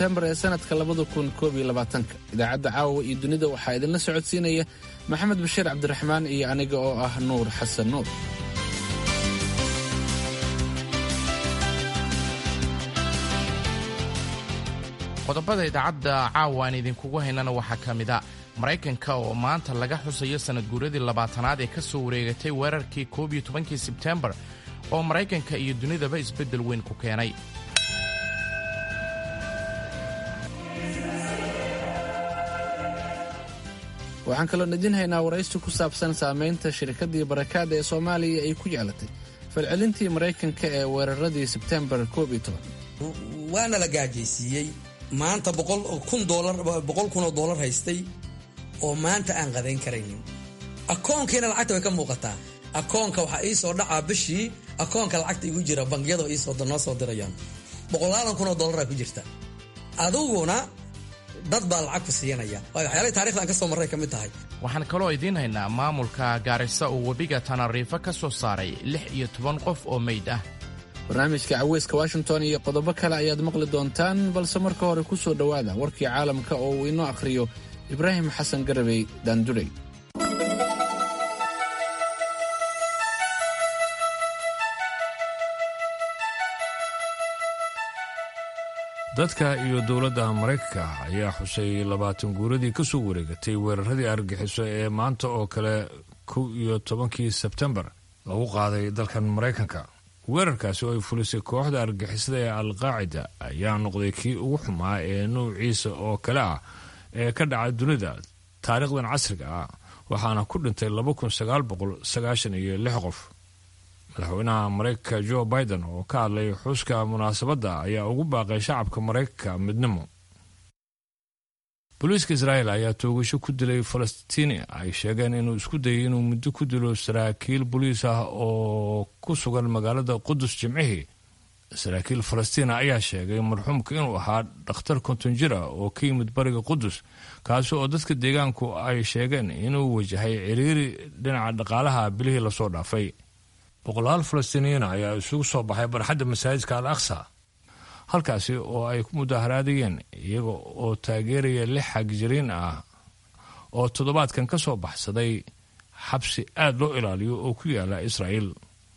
sebtembar ee sannadka labada kun koob iyo labaatanka idaacadda caawa iyo dunida waxaa idinla socodsiinaya maxamed bashiir cabdiraxmaan iyo aniga oo ah nuur xasan nuur qodobada idaacadda caawa aan idinkugu haynana waxaa ka mid a maraykanka oo maanta laga xusayo sanad guuradii labaatanaad ee ka soo wareegatay weerarkii koob iyo tobankii sebtembar oo maraykanka iyo dunidaba isbeddel weyn ku keenay waxaan kaloo idin haynaa waraysi ku saabsan saamaynta shirkaddii barakaada ee soomaaliya ay ku jeclatay falcelintii maraykanka ee weeraradii sebtembar koob iyo toban waana la gaajaysiiyey maanta boqol kunoo doolar haystay oo maanta aan qadayn karaynin akoonkiina lacagta way ka muuqataa akoonka waxaa ii soo dhacaa bishii akoonka lacagta igu jira bangiyada noo soo dirayaan boqolaadan kunoo doolara ku jirta adiguna dad baa lacag ku siiyanaya waxyaalahi taarikhdan ka soo marray ka mid tahay waxaan kaloo idiin haynaa maamulka gaarisa oo webiga tanariifo ka soo saaray lix iyo toban qof oo meyd ah barnaamijka caweyska washington iyo qodobo kale ayaad maqli doontaan balse marka hore ku soo dhowaada warkii caalamka oo uu inoo akhriyo ibraahim xasan garabey daandurey dadka iyo dowladda maraykanka ayaa xusay labaatan guuradii ka soo wareegatay weeraradii argagixiso ee maanta oo kale kow iyo tobankii sebtembar lagu qaaday dalkan maraykanka weerarkaasi oo ay fulisay kooxda argagixisada ee alqaacida ayaa noqday kii ugu xumaa ee nuuciisa oo kale ah ee ka dhaca dunida taariikhdan casriga ah waxaana ku dhintay iyo lix qof madaxweynaha maraykanka jo biden oo ka hadlay xuska munaasabadda ayaa ugu baaqay shacabka maraykanka midnimo booliiska israa'el ayaa toogasho ku dilay falastiini ay sheegeen inuu isku dayay inuu muddo ku dilo saraakiil boliis ah oo ku sugan magaalada qudus jimcihii saraakiil falastiina ayaa sheegay marxuumka inuu ahaa dhakhtar konton jir ah oo ka yimid bariga qudus kaasi oo dadka deegaanku ay sheegeen inuu wajahay ciriiri dhinaca dhaqaalaha bilihii lasoo dhaafay boqolaal falastiiniyiina ayaa isugu soo baxay barxadda masaajidka al aqsa halkaasi oo ay ku mudaharaadayeen iyaga oo taageeraya lix xagjiriin ah oo toddobaadkan ka soo baxsaday xabsi aad loo ilaaliyo oo ku yaala israa'iil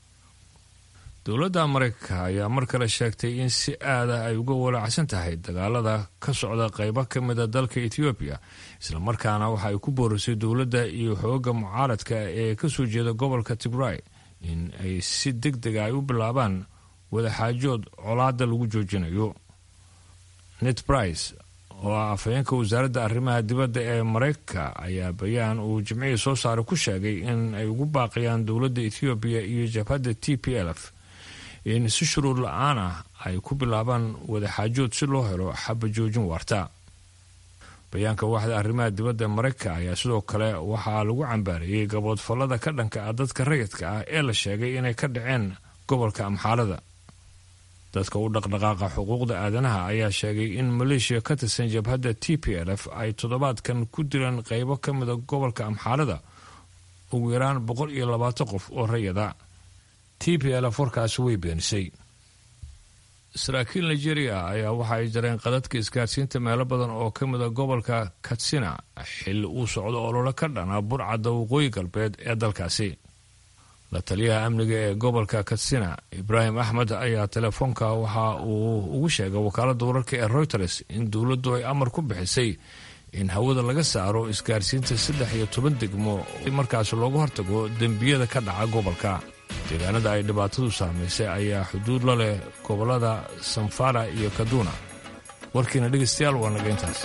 dowladda maraykanka ayaa mar kale sheegtay in si aada ay uga walaacsan tahay dagaalada ka socda qaybo ka mida dalka etoobiya islamarkaana waxa ay ku boorisay dowladda iyo xooga mucaaradka ee ka soo jeeda gobolka tigray in ay si deg dega ay u bilaabaan wadaxaajood colaada lagu joojinayo net brice oo ah afhayeenka wasaaradda arrimaha dibadda ee maraykanka ayaa bayaan uu jimcihii soo saaray ku sheegay in ay ugu baaqayaan dowladda ethoobiya iyo jabhadda t p lf in si shuruud la-aan ah ay ku bilaabaan wadaxaajood si loo helo xaba joojin waarta bayaanka waaxda arrimaha dibadda maraykanka ayaa sidoo kale waxaa lagu cambaariyey gaboodfallada ka dhanka ah dadka rayidka ah ee la sheegay inay ka dhaceen gobolka amxaalada dadka u dhaqdhaqaaqa xuquuqda aadanaha ayaa sheegay in maleeshiya ka tirsan jabhadda t p lf ay toddobaadkan ku dileen qaybo ka mida gobolka amxaalada ugu yaraan boqol iyo labaatan qof oo rayada t p lf warkaasi way beenisay saraakiil nigeria ayaa waxa ay jareen qadadka isgaarsiinta meelo badan oo ka mida gobolka katsina xilli uu socdo ololo ka dhana burcadda waqooyi galbeed ee dalkaasi la taliyaha amniga ee gobolka katsina ibraahim axmed ayaa telefoonka waxa uu ugu sheegay wakaaladda wararka ee reuters in dowladdu ay amar ku bixisay in hawada laga saaro isgaarsiinta saddex iyo toban degmo markaas looga hortago dembiyada ka dhaca gobolka deegaanada ay dhibaatadu saamaysay ayaa xuduud la leh gobollada samfara iyo kaduna warkiina dhegaystayaal waa naga intaas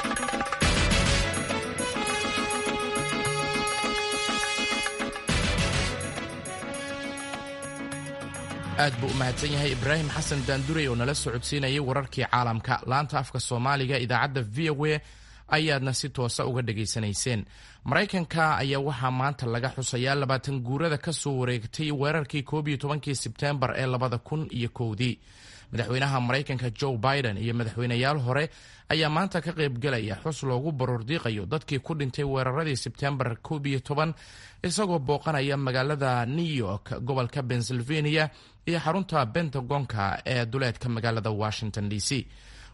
aad buu u mahadsan yahay ibraahim xasan daandurey oo nala socodsiinayay wararkii caalamka laanta afka soomaaliga idaacadda v o a ayaadna si toosa uga dhegaysanayseen maraykanka ayaa waxaa maanta laga xusayaa labaatan guurada ka soo wareegtay weerarkii koob iyo tobankii sebteembar ee labada kun iyo kowdii madaxweynaha maraykanka joe biden iyo madaxweyneyaal hore ayaa maanta ka qaybgelaya xus loogu baroordiiqayo dadkii ku dhintay weeraradii sebteembar koob iyo toban isagoo booqanaya magaalada new york gobolka pennsylvania iyo xarunta bentagonka ee duleedka magaalada washington d c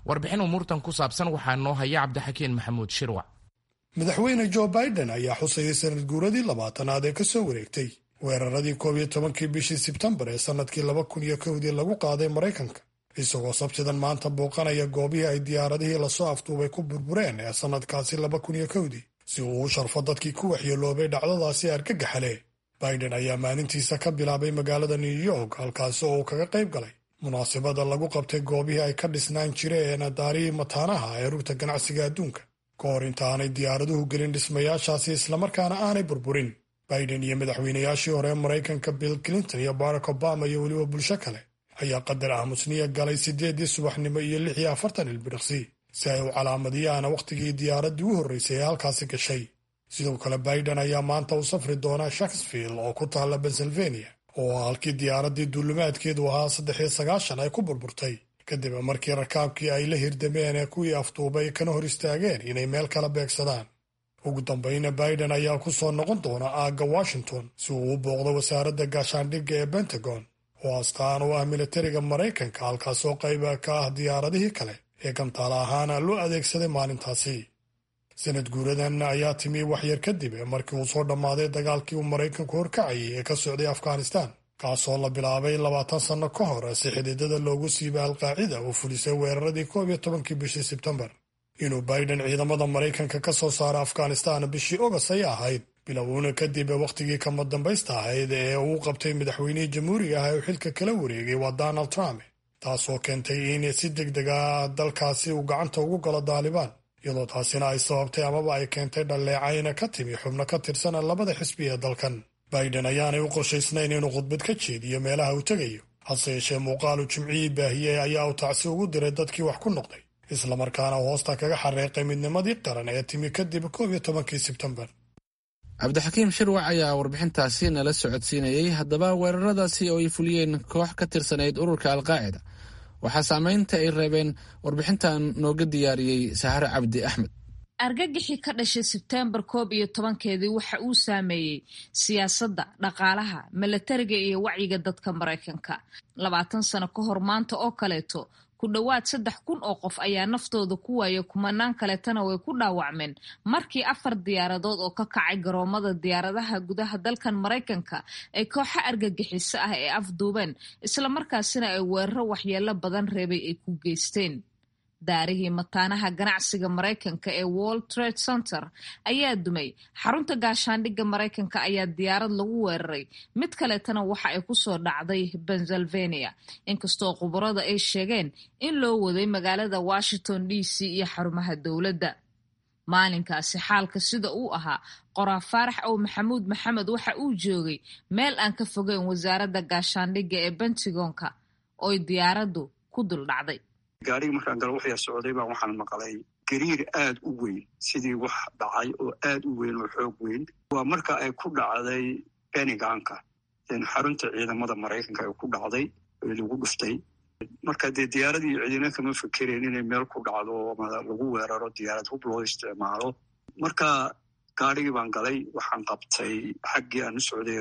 warbixin umuurtan ku saabsan waxaa noo haya cabdixakiin maxamuud shirwac madaxweyne jo biden ayaa xusayay sanad guuradii labaatanaad ee kasoo wareegtay weeraradii koob iyo tobankii bishii sebtembar ee sannadkii laba kun iyo kowdii lagu qaaday maraykanka isagoo sabtidan maanta booqanaya goobihii ay diyaaradihii lasoo afduubay ku burbureen ee sannadkaasi laba kun iyo kowdii si uu u sharfo dadkii ku waxyeeloobay dhacdadaasi argagaxale biden ayaa maalintiisa ka bilaabay magaalada new york halkaasi oo uu kaga qayb galay munaasabada lagu qabtay goobihii ay ka dhisnaan jireen daarihii mataanaha ee rugta ganacsiga adduunka ka hor inta aanay diyaaraduhu gelin dhismayaashaasi islamarkaana aanay burburin biden iyo madaxweynayaashii hore maraykanka bill clinton iyo barack obama iyo weliba bulsho kale ayaa qadar aamusniya galay siddeedii subaxnimo iyo lix iyo afartan ilbiriqsi si ay u calaamadiyaan wakhtigii diyaaraddii u horraysay ee halkaasi gashay sidoo kale biden ayaa maanta u safri doonaa shakesfield oo ku taalla pennsylvania oo halkii diyaaraddii duulimaadkeedu ahaa saddex iyo sagaashan ay ku burburtay kadib markii rakaabkii ay la hirdameen ee kuwii afduubay kana hor istaageen inay meel kala beegsadaan ugu dambayna biden ayaa ku soo noqon doona aagga washington si uu u booqdo wasaaradda gaashaandhigga ee pentagon oo astaan u ah militariga maraykanka halkaasoo qayba ka ah diyaaradihii kale ee gantaala ahaana loo adeegsaday maalintaasi sanad guuradan ayaa timi waxyar kadib markii uu soo dhammaaday dagaalkii uu maraykanku horkacayay ee ka socday afghanistan kaasoo la bilaabay labaatan sanno ka hor si xididada loogu siibay alqaacida uu fulisay weeraradii koob iyo tobankii bishii sebtembar inuu biden ciidamada maraykanka ka soo saaro afghanistan bishii ogost ayay ahayd bilowna kadib wakhtigii kama dambaysta ahayd ee uu qabtay madaxweynihii jamhuuriga ah uu xilka kala wareegay waa donald trump taasoo keentay in si deg deg ah dalkaasi uu gacanta ugu galo daalibaan iyadoo taasina ay sababtay amaba ay keentay dhalleecayna ka timi xubno ka tirsan labada xisbi ee dalkan biden ayaanay u qorshaysnayn inuu khudbad ka jeediyo meelaha uu tegayo hase yeeshee muuqaalu jimcihii baahiyey ayaa uu tacsi ugu diray dadkii wax ku noqday islamarkaana hoosta kaga xareeqay midnimadii qaran ee timi kadib koob iyo tobankii sebtembar cabdixakiim shirwac ayaa warbixintaasi nala socodsiinayey haddaba weeraradaasi oo ay fuliyeen koox ka tirsanayd ururka alqaacida waxaa saameynta ay reebeen warbixintan nooga diyaariyey sahare cabdi axmed argagixii ka dhashay sebteembar koob iyo tobankeedii waxa uu saameeyey siyaasadda dhaqaalaha milatariga iyo wacyiga dadka maraykanka labaatan sano ka hor maanta oo kaleeto ku dhowaad saddex kun oo qof ayaa naftooda ku waaya kumanaan kaleetana way ku dhaawacmeen markii afar diyaaradood oo ka kacay garoomada diyaaradaha gudaha dalkan maraykanka ay kooxo argagixiso ah ee afduubeen islamarkaasina ay weeraro waxyeelo badan reebay ay ku geysteen daarihii mataanaha ganacsiga maraykanka ee world trade center ayaa dumay xarunta gaashaandhigga maraykanka ayaa diyaarad lagu weeraray mid kaleetana waxa ay kusoo dhacday pennsylvania inkastoo khubarada ay sheegeen in loo waday magaalada washington d c iyo xarumaha dowladda maalinkaasi xaalka sida uu ahaa qoraa faarax ow maxamuud maxamed waxa uu joogay meel aan ka fogeyn wasaaradda gaashaandhigga ee bentigonka ooy diyaaraddu ku dul dhacday gaarigii markaan galo waxyaa socday baa waxaan maqlay gariir aad u weyn sidii wax dhacay oo aad u weyn oo xoog weyn waa marka ay ku dhacday beniganka xarunta ciidamada maraykanka ay ku dhacday ee lagu dhuftay marka dee diyaaradii cidina kama fekereen inay meel ku dhacdo ama lagu weeraro diyaarad hub loo isticmaalo marka gaarigii baan galay waxaan qabtay xaggii aan u socday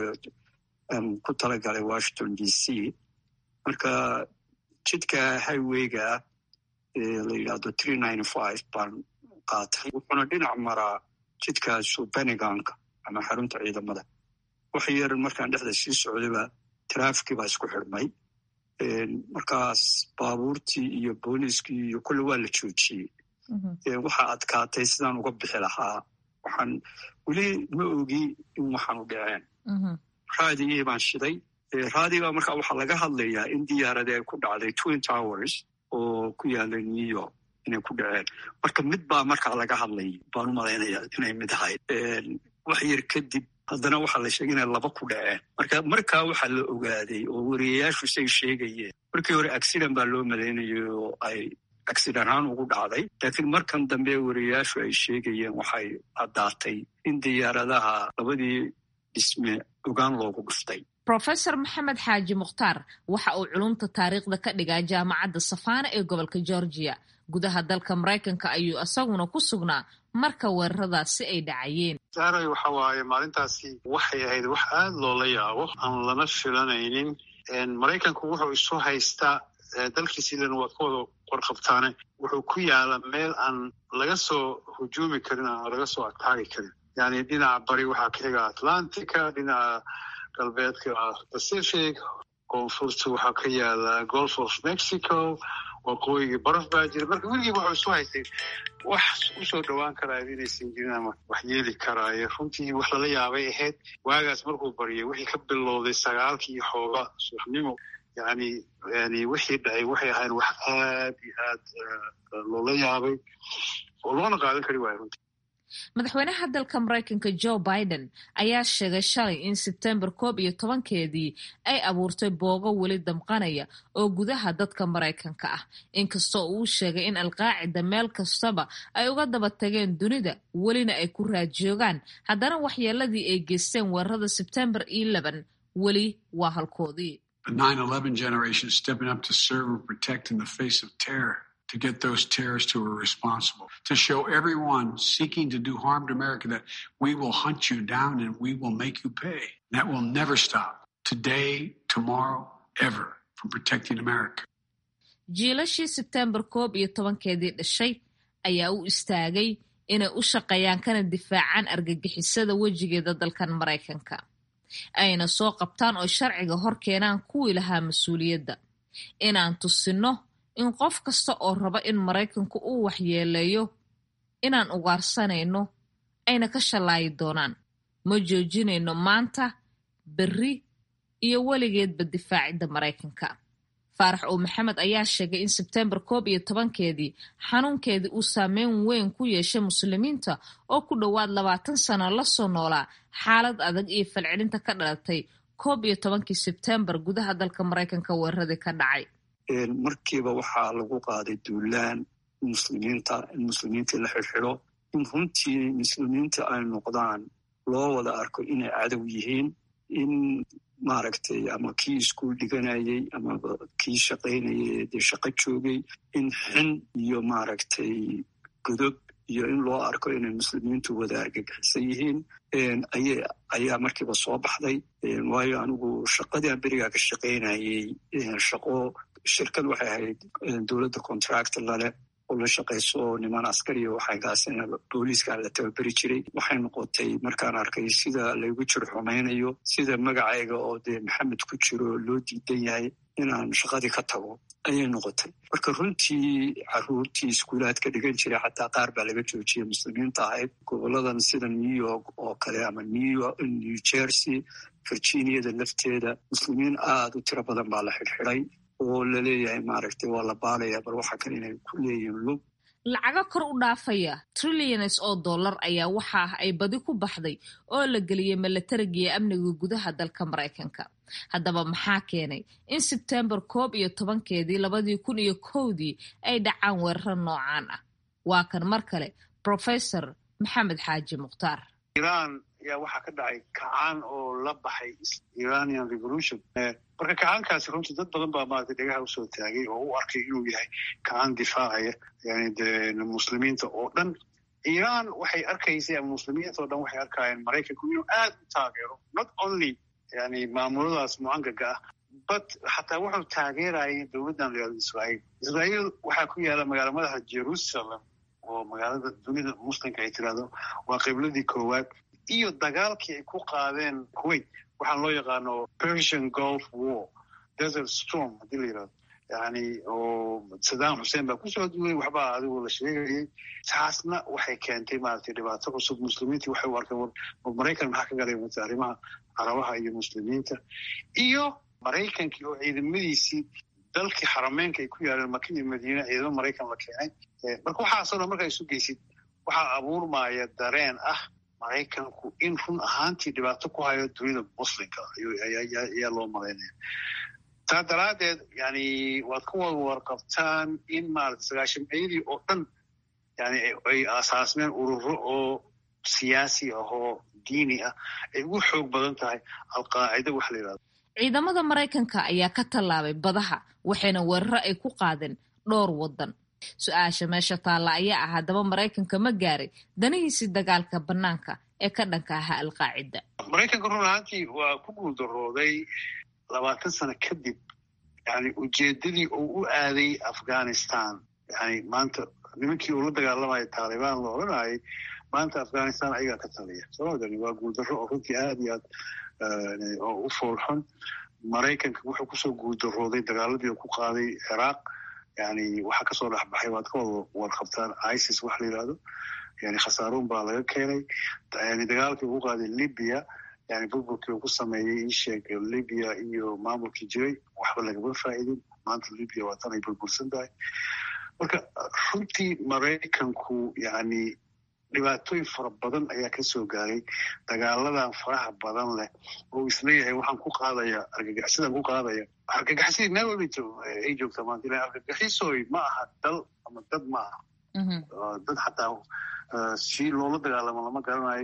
ku talagalay washington d c marka jidka highweyga la yidhahdo tree ninety five baan qaatay wuxuuna dhinac maraa jidkaasu beniganka ama xarunta ciidamada wax yar markaan dhexda sii socdayba trafikii baa isku xidhmay markaas baabuurtii iyo booliiskii iyo kulle waa la joojiyey waxaa adkaatay sidaan uga bixi lahaa waxaan weli ma ogi in waxaanu dhaceen raadigii baan shiday raadiga marka waxaa laga hadlayaa in diyaaradii ay ku dhacday twin towers oo ku yaala new york inay ku dhaceen marka mid baa markaa laga hadlay baan u malaynayaa inay mid ahayd wax yar kadib haddana waxaa la sheegay inay laba ku dhaceen marka markaa waxaa la ogaaday oo wariyayaashu say sheegayeen markii hore accident baa loo malaynayay oo ay accident ahaan ugu dhacday laakiin markan dambe wariyayaashu ay sheegayeen waxay caddaatay in diyaaradaha labadii dhisme ogaan loogu dhuftay rofesor maxamed xaaji mukhtaar waxa uu culumta taariikhda ka dhigaa jaamacadda safaana ee gobolka georgia gudaha dalka maraykanka ayuu isaguna ku sugnaa marka weeraradaasi ay dhacayeen saaray waxa waaye maalintaasi waxay ahayd wax aada loola yaabo aan lana filanaynin maraykanku wuxuu isu haystaa dalkii silan waad ka wada warqabtaane wuxuu ku yaala meel aan laga soo hujuumi karin aan laga soo ataagi karin yani dhinaca bari waxaa ka xiga atlantica dhinaca galbeedka pacific koonfurta waxaa ka yaala golf of mexico waqooyigii baraf baa jira marka weligiiba waxuu isu haystay wax usoo dhowaan karaayo inaysan jirin ama wax yeeli karaayo runtii wax lala yaabay ahayd waagaas markuu baryay wixii ka bilowday sagaalkii iyo xooga subaxnimo yani yani wixii dhacay waxay ahayn wax aad iyo aad loola yaabay oo loona qaadan kari waayo runtii madaxweynaha dalka maraykanka joe biden ayaa sheegay shalay in sebtembar koob iyo tobankeedii ay abuurtay boogo weli damqanaya oo gudaha dadka maraykanka ah inkastoo uu sheegay in alqaacida meel kastaba ay uga daba tageen dunida welina ay ku raajoogaan haddana waxyeeladii ay geysteen weerarada sebtembar eleven weli waa halkoodii to get those terrorists who are responsible, to show everyone seeking to do harm to America that we will hunt you down and we will make you pay. That will never stop today, tomorrow, ever from protecting America. jiilashii sebtembar koob iyo tobankeedii dhashay ayaa u istaagay inay u shaqeeyaan kana difaacaan argagixisada wejigeeda dalkan maraykanka ayna soo qabtaan oo sharciga hor keenaan kuwii lahaa mas-uuliyadda inaan tusinno in qof kasta oo raba in maraykanku uu waxyeeleeyo inaan ugaarsanayno ayna ka shallaayi doonaan ma joojinayno maanta berri iyo weligeedba difaacidda maraykanka faarax oo maxamed ayaa sheegay in sebtembar koob iyo tobankeedii xanuunkeedii uu saameyn weyn ku yeeshay muslimiinta oo ku dhowaad labaatan sano lasoo noolaa xaalad adag iyo falcelinta ka dhalatay koob iyo tobankii sebtembar gudaha dalka maraykanka weeraradii ka dhacay markiiba waxaa lagu qaaday duulaan muslimiinta in muslimiintii la xirxiro in runtii muslimiinta ay noqdaan loo wada arko inay cadow yihiin in maaragtay ama kii iskuul dhiganayay ama kii shaqaynayay dee shaqo joogay in xin iyo maaragtay godob iyo in loo arko inay muslimiintu wada argagixisan yihiin ayaa markiiba soo baxday waayo anigu shaqadii aan berigaa ka shaqaynayay shaqo shirkad waxay ahayd dowladda contract laleh oo la shaqayso niman askariya waxaygaas booliiska la tababeri jiray waxay noqotay markaan arkay sida laygu jir xumaynayo sida magacayga oo dee maxamed ku jiro loo diidan yahay inaan shaqadii ka tago ayay noqotay marka runtii caruurtii iskuulaadka dhigan jiray xataa qaar baa laga joojiyay muslimiinta ahayd goboladan sida new york oo kale ama new jersey virginiada lafteeda muslimiin aada u tiro badan baa la xidhxidhay oo laleeyahay maaragtay waa la baalayaa bal waxa kale inay ku leeyihiin lug lacago kor u dhaafaya trillions oo dollar ayaa waxa ah ay badi ku baxday oo la geliyey milatarigiiyo amniga gudaha dalka maraykanka haddaba maxaa keenay in sebtembar koob iyo tobankeedii labadii kun iyo kowdii ay dhacaan weeraro noocaan ah waa kan mar kale professor maxamed xaaji mukhtaar iran ayaa waxaa ka dhacay kacaan oo la baxay iranian revolution marka kacaankaasi runtii dad badan baa maaragtay dhegaha usoo taagay oo u arkay inuu yahay kacaan difaacaya yani de muslimiinta oo dhan iran waxay arkaysay ama muslimiinta oo dhan waxay arkayeen maraykanku inuu aad u taageero not only yani maamuladaas mucangaga ah but xataa wuxuu taageerayay dowladdan layado israa'iil israa'iil waxaa ku yaala magaala madaxa jerusalem oo magaalada dunida muslimka ay tirahdo waa qibladii koowaad iyo dagaalkii ay ku qaadeen kuwait waxaan loo yaqaano persian golf war desert storm haddii la yirahdo yani oo saddam xuseen baa kusoo duulay waxbaa adigu la sheegayay taasna waxay keentay maaragtay dhibaato cusub muslimiintii waxay u arkeen war maraykan maxaa ka galay mata arrimaha carabaha iyo muslimiinta iyo maraykankii oo ciidamadiisii dalkii xarameynka ay ku yaaleen maka iyo madiine ciidamo maraykan la keenay marka waxaasoo dhan markaa isu geysid waxaa abuurmaya dareen ah maraykanku in run ahaantii dhibaato ku hayo dunida muslimka ayaa loo malaynaya taa daraaddeed yani waad ka wada warqabtaan in maarata sagaashameeyadii oo dhan yani ay asaasmeen ururo oo siyaasi ah oo diini ah ay ugu xoog badan tahay alqaacida waxa la yidhahdo ciidamada maraykanka ayaa ka tallaabay badaha waxayna weeraro ay ku qaadeen dhowr waddan su-aasha meesha taalla ayaa ah haddaba maraykanka ma gaaray danihiisii dagaalka bannaanka ee ka dhanka ahaa alqaacida maraykanka run ahaantii waa ku guuldarooday labaatan sano kadib yani ujeedadii uu u aaday afghanistan yani maanta nimankii uu la dagaalamaya taalibaan la odhanayay maanta afghanistan ayagaa ka taliya somadani waa guuldarro oo runtii aad iyo aad oo u foolxun maraykanka wuxuu kusoo guuldarooday dagaaladii ku qaaday ciraaq yani waxaa kasoo dhexbaxay waad ka wada warqabtaan isis wax la yidhahdo yani khasaaruun baa laga keenay yani dagaalkii ugu qaaday libya yani burburkii uu ku sameeyey isheeg libya iyo maamulkii jiray waxba lagama faa'idin maanta libya waa tan ay burbursan tahay marka runtii maraykanku yani dhibaatooyin fara badan ayaa kasoo gaaray dagaaladan faraha badan leh oo isleeyahay waxaan ku qaadaya argagaxsidaan ku qaadaya argagaxsidii meel walba ay joogtaa maanta ila argagaxisoy ma aha dal ama dad ma aha dad xataa si loola dagaalamo lama garanayo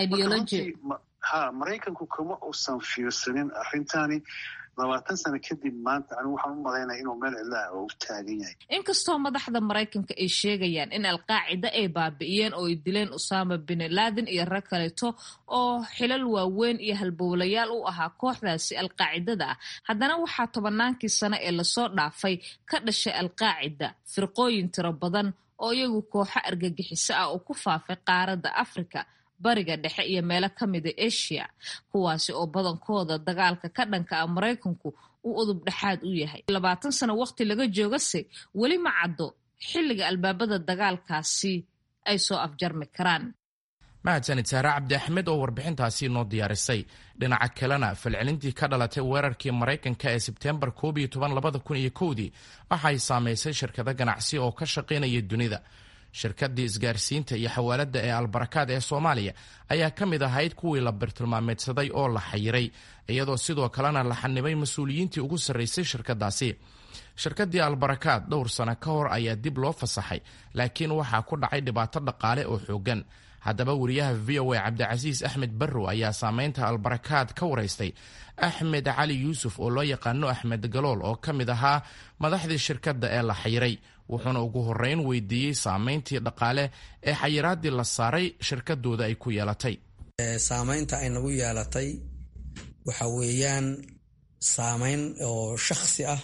ha maraykanku kama uusan fiirsanin arrintani labaatan sano kadib maanta anigu waxaan u malaynaya inuu meel cidlaah oo u taagan yahay inkastoo madaxda maraykanka ay sheegayaan in alqaacida ay baabi'iyeen oo ay dileen usama bin laden iyo rag kaleeto oo xilal waaweyn iyo halbowlayaal u ahaa kooxdaasi alqaacidada ah haddana waxaa tobannaankii sano ee lasoo dhaafay ka dhashay alqaacida firqooyin tiro badan oo iyagu kooxo argagixiso ah oo ku faafay qaaradda afrika bariga dhexe iyo meelo ka mida asia kuwaasi oo badankooda dagaalka ka dhanka ah maraykanku uu udub dhexaad u yahay labaatan sano waqti laga joogase weli ma caddo xilliga albaabada dagaalkaasi ay soo afjarmi karaan mahadsanid saare cabdi axmed oo warbixintaasi noo diyaarisay dhinaca kalena falcelintii ka dhalatay weerarkii maraykanka ee sebteembar koob iyo toban labada kun iyo kowdii waxay saamaysay shirkado ganacsi oo ka shaqaynaya dunida shirkadii isgaarsiinta iyo xawaaladda ee albarakaad ee soomaaliya ayaa ka mid ahayd kuwii la birtilmaameedsaday oo la xayiray iyadoo sidoo kalena la xanibay mas-uuliyiintii ugu sarraysay shirkadaasi shirkadii albarakaad dhowr sano ka hor ayaa dib loo fasaxay laakiin waxaa ku dhacay dhibaato dhaqaale oo xoogan haddaba wariyaha v o a cabdicasiis axmed barrow ayaa saameynta albarakaad ka waraystay axmed cali yuusuf oo loo yaqaano axmed galool oo ka mid ahaa madaxdii shirkadda ee la xayiray wuxuuna ugu horreyn weydiiyey saameyntii dhaqaale ee xayiraadii la saaray shirkadooda ay ku yeelatay saameynta ay nagu yeelatay waxa weeyaan saameyn oo shakhsi ah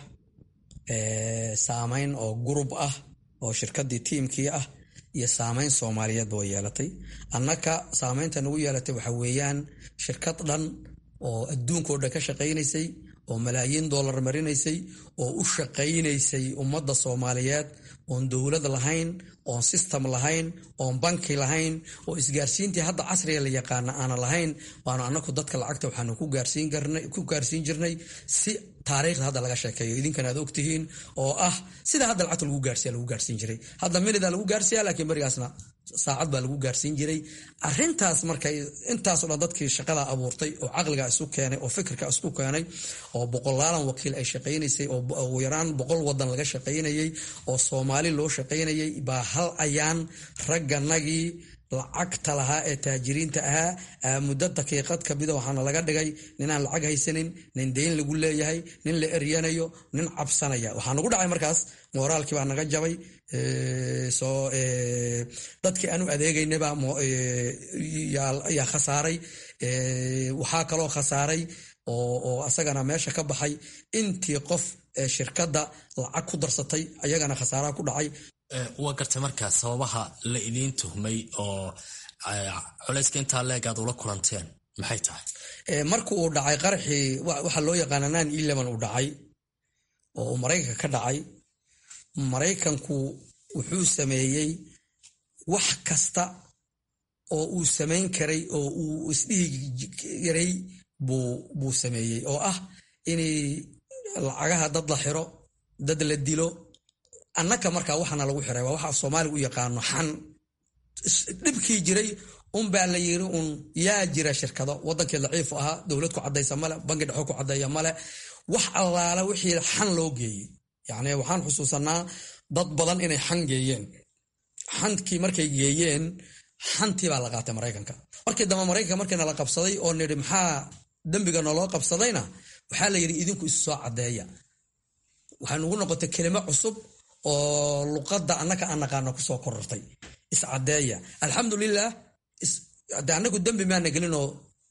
saameyn oo gurub ah oo shirkadii tiimkii ah iyo saameyn soomaaliyeedba way yeelatay annaka saameynta nagu yeelatay waxa weeyaan shirkad dhan oo adduunkao dhan ka shaqaynaysay oo malaayiin dollar marinaysay oo u shaqaynaysay ummadda soomaaliyeed oon dowlad lahayn oon system lahayn oon banki lahayn oo isgaarsiintii hadda casriga la yaqaana aana lahayn waanu anaku dadka lacagta waxaanu ku gaarsiin jirnay si taariikhda hadda laga sheekeeyo idinkana aad ogtihiin oo ah sida hadda lacagta lagu gaarsiya lagu gaarsiin jiray hadda minida lagu gaarsiya laakiin berigaasna saacad baa lagu gaarsiin jiray arintaas markay intaasoo dhan dadkii shaqada abuurtay oo caqliga isu keenay oo fikirka isku keenay oo boqolaalan wakiil ay shaqaynaysay oo ugu yaraan boqol wadan laga shaqaynayay oo soomaali loo shaqaynayay baa hal ayaan ragganagii lacagta lahaa ee taajiriinta ahaa muddo daqiiqad kamida waxaana laga dhigay ninaan lacag haysanin nin deyn lagu leeyahay nin la eryanayo nin cabsanaya waxaa nagu dhacay markaas mooraalkii baa naga jabay soo dadkii aanu adeegaynaba yaa khasaaray waxaa kaloo khasaaray oo asagana meesha ka baxay intii qof shirkadda lacag ku darsatay ayagana khasaaraha ku dhacay waa gartay markaa sababaha la idiin tuhmay oo culayska intaa leeg aad ula kulanteen maxay tahay marka uu dhacay qaraxii waxaa loo yaqaana nine eleven uu dhacay oo uu maraykanka ka dhacay maraykanku wuxuu sameeyey wax kasta oo uu samayn karay oo uu isdhihi yaray buu sameeyey oo ah inay lacagaha dad la xiro dad la dilo annaka markaa waxaana lagu xiray waa waxa soomaaliga u yaqaano xan dhibkii jiray unbaa la yiri un yaa jira shirkado wadankii daciifu ahaa dowlad ku cadaysa male bangi dhexo ku cadeeya male wax allaala wixii xan loo geeyey yacni waxaan xusuusanaa dad badan inay xan geeyeen xankii markay geeyeen xantii baa la qaatay maraykanka markii dambe maraykanka markiina la qabsaday oo nidhi maxaa dembiga naloo qabsadayna waxaa la yidhi idinku isu soo caddeeya waxay nugu noqotay kelimo cusub oo luqadda annaka aan naqaano kusoo korortay iscadeeya alxamdulilah de annagu dembi maana gelinoo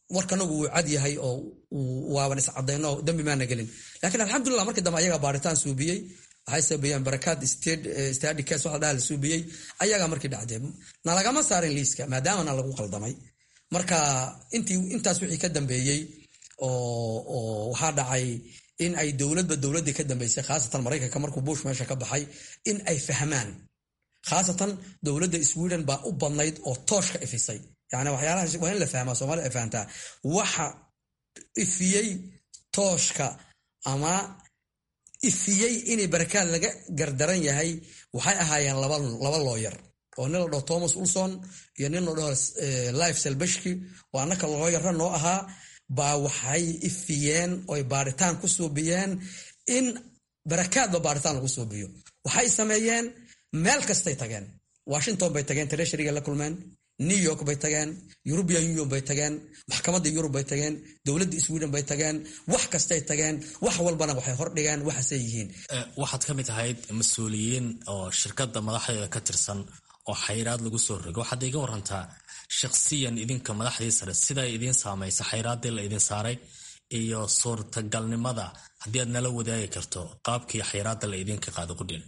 warkanagu wuu cad yahay oo waaban iscadayno dambi maana gelin laakiin alxamdulilah markii dambe ayagaa baaritaan suubiyey waxay sabeeyeen barakaad stadi cas waxa dhaha la suubiyey ayagaa markii dhacdee nalagama saarin liiska maadaama na lagu qaldamay marka intii intaas wixii ka dambeeyey oo waxaa dhacay in ay dowladba dowladdii ka dambeysay khaasatan maraykanka markuu bush meesha ka baxay in ay fahmaan khaasatan dowladda sweden baa u badnayd oo tooshka ifisay yani waxyaalahaas waa in la fahmaa soomaalida ay fahamtaa waxa ifiyey tooshka ama ifiyey inay barakaad laga gardaran yahay waxay ahaayeen laba looyar oo nin la dhaho thomas ulson iyo nin la dhaho life selbeshki oo annaka looyara noo ahaa baa waxay ifiyeen oy baaritaan ku suubiyeen in barakaadba baaritaan lagu suubiyo waxay sameeyeen meel kastay tageen washington bay tageen treshariga la kulmeen new york bay tageen european union bay tageen maxkamadda yurub bay tageen dowladda sweden bay tageen wax kastay tageen wax walbana waxay hordhigeen waxaasay yihiin waxaad ka mid ahayd mas-uuliyiin oo shirkadda madaxdeeda ka tirsan oo xayraad lagu soo rogo waxaad iga warantaa shakhsiyan idinka madaxdii sare siday idiin saamaysa xayraaddii la idin saaray iyo suurtagalnimada haddii aad nala wadaagi karto qaabkii xayraadda la idinka qaado qudhin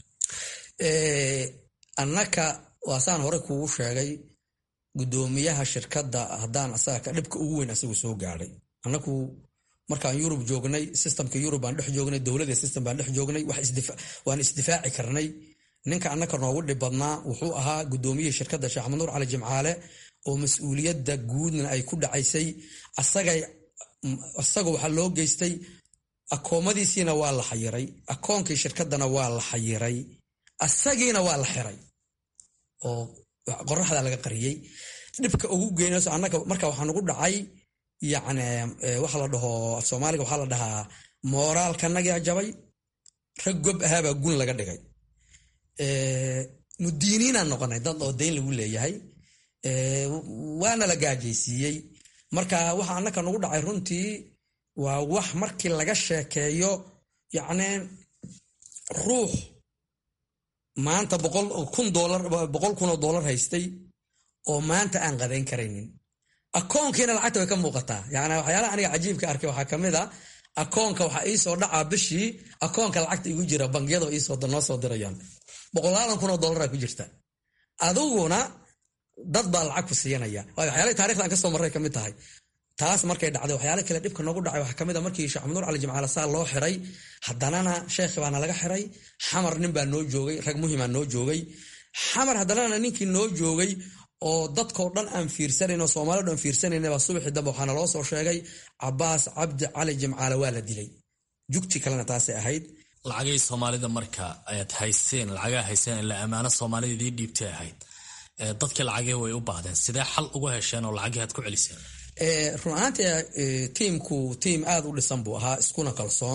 annaka waasaan hore kuugu sheegay gudoomiyaha shirkadda haddaan asaga dhibka ugu weyn asagu soo gaadhay annaku markaan yurub joognay systemka yurub baan dhex joognay dowladda system baan dhex joognay waan isdifaaci karnay ninka annaka noogu dhib badnaa wuxuu ahaa gudoomiyihii shirkadda sheekh maxamed nuur cali jimcaale oo mas-uuliyadda guudna ay ku dhacaysay asaga waxaa loo geystay akoomadiisiina waa la xayiray akoonkii shirkaddana waa la xayiray asagiina waa la xiray oo qoraxda laga qariyey dhibka ugu geynayso annaga marka waxaa nagu dhacay yacni waxa la dhaho af soomaaliga waxaa la dhahaa mooraalkanagaa jabay rag gob ahaabaa gun laga dhigay mudiiniinaan noqonay dad oo dayn lagu leeyahay waana la gaajaysiiyey marka waxa annaka nagu dhacay runtii waa wax markii laga sheekeeyo yacni ruux maanta kun boqol kun oo doolar haystay oo maanta aan qadayn karaynin akoonkiina lacagta way ka muuqataa yani waxyaalaha aniga cajiibka arkay waxaa kamid a akoonka waxaa iisoo dhacaa bishii akoonka lacagta igu jira bangiyada noo soo dirayaan boqolaadan kun oo doolara ku jirta adiguna dad baa lacag ku siiyanaya waxyaalahi taarikhda aan kasoo marray kamid tahay taas markay dhacday waxyaala kale dhibka noogu dhacay waxaa kamid a markii sheekh maxamed nuur cali jimcaale saa loo xiray haddanana sheekhi baana laga xiray xamar nin baa noo joogay rag muhimaa noo joogay xamar haddanana ninkii noo joogay oo dadkao dhan aan fiirsanayn oo soomaalio dhan fiirsanayna subaxii dambe waxaana loo soo sheegay cabaas cabdi cali jimcaale waa la dilay jugti kalena taasay ahayd lacagay soomaalida marka ayaad hayseen lacagaa hayseen ila ammaano soomaalida idii dhiibtay ahayd dadkii lacagii way u baahdeen sidee xal uga hesheen oo lacagii aad ku celiseen run ahaantii tiimku tiim aada u dhisan buu ahaa iskuna kalsoon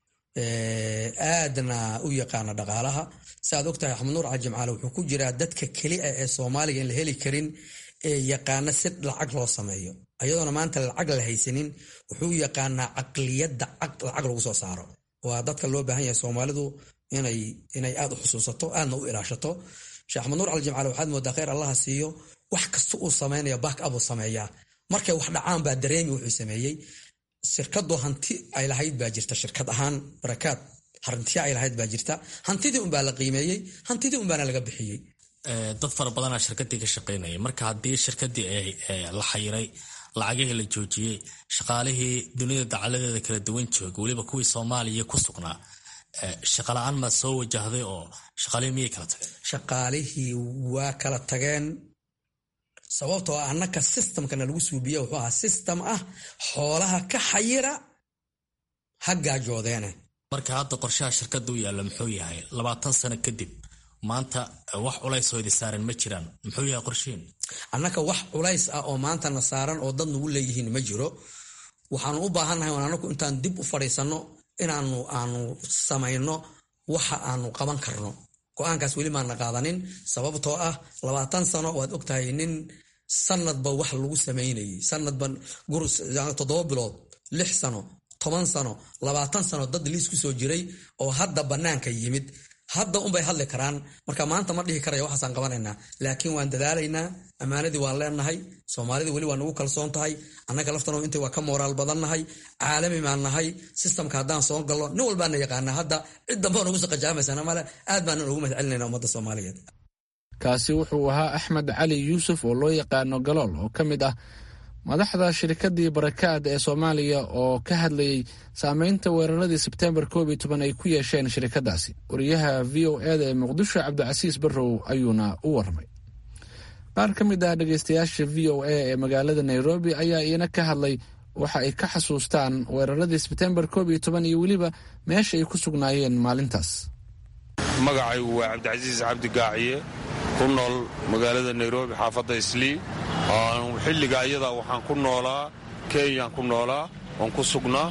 aadna u yaqaana dhaqaalaha saaad ogtahay axmed nuur cali jimcaale wuxuu ku jiraa dadka keliya ee soomaaliga in la heli karin ee yaqaana si lacag loo sameeyo ayadoona maanta lacag la haysanin wuxuu yaqaanaa caqliyadda lacag lagu soo saaro waa dadka loo baahan yahay soomaalidu inay aad u xusuusato aadna u ilaashato sheekh axmed nuur cali jimcaale waxaad moodaa kheyr allaha siiyo wax kasta uu sameynaya back up uu sameeyaa markay wax dhacaan baa dareemi wuxuu sameeyey shirkadu hanti ay lahayd baa jirta shirkad ahaan barakaad hantiya ay lahayd baa jirta hantidii unbaa la qiimeeyey hantidii unbaana laga bixiyey dad fara badanaa shirkadii ka shaqaynaya marka haddii shirkadii la xayiray lacagihii la joojiyey shaqaalihii dunida dacaladeeda kala duwan jooga weliba kuwii soomaaliya ku sugnaa shaqala-aan maad soo wajahday oo shaqaalihii miyay kala tageen shaqaalihii waa kala tageen sababtoo ah annaka systemkana lagu suubiye wuxuu ahaa system ah xoolaha ka xayira ha gaajoodeene marka hadda qorshaha shirkadda u yaalla muxuu yahay labaatan sano kadib maanta wax culays oo idi saaran ma jiraan muxuu yahay qorshihiin annaka wax culays ah oo maantana saaran oo dad nagu leeyihiin ma jiro waxaanu u baahannahay anaku intaan dib u fadhiisanno inaanu aanu samayno waxa aanu qaban karno go-aankaas weli maana qaadanin sababtoo ah labaatan sano waad ogtahay nin sanadba wax lagu samaynayay sanadba toddoba bilood lix sano toban sano labaatan sano dad liis ku soo jiray oo hadda bannaanka yimid hadda unbay hadli karaan marka maanta ma dhihi karaya waxaasaan qabanaynaa laakiin waan dadaalaynaa ammaanadii waan leenahay soomaalidii weli waa nagu kalsoon tahay annaga laftano inta waa ka mooraal badannahay caalami baan nahay sistamka haddaan soo gallo nin walbaana yaqaanaa hadda cid damba nagu saqajaamaysana male aad baanan ugu mahadcelinayna ummadda soomaaliyeed kaasi wuxuu ahaa axmed cali yuusuf oo loo yaqaano galool oo ka mid ah madaxda shirkadii barakaad ee soomaaliya oo ka hadlayay saameynta weeraradii sebtembar koob iyo toban ay ku yeesheen shirkadaasi wariyaha v o eda ee muqdisho cabdicasiis barrow ayuuna u warmay qaar ka mid ah dhegeystayaasha v o a ee magaalada nairobi ayaa iina ka hadlay waxa ay ka xasuustaan weeraradii sebtembar koob iyo toban iyo weliba meesha ay ku sugnaayeen maalintaas magacaygu waa cabdicasiis cabdi gaaciye ku nool magaalada nairobi xaafadda islii xilliga ayadaa waxaan ku noolaa kenyaan ku noolaa waan ku sugnaa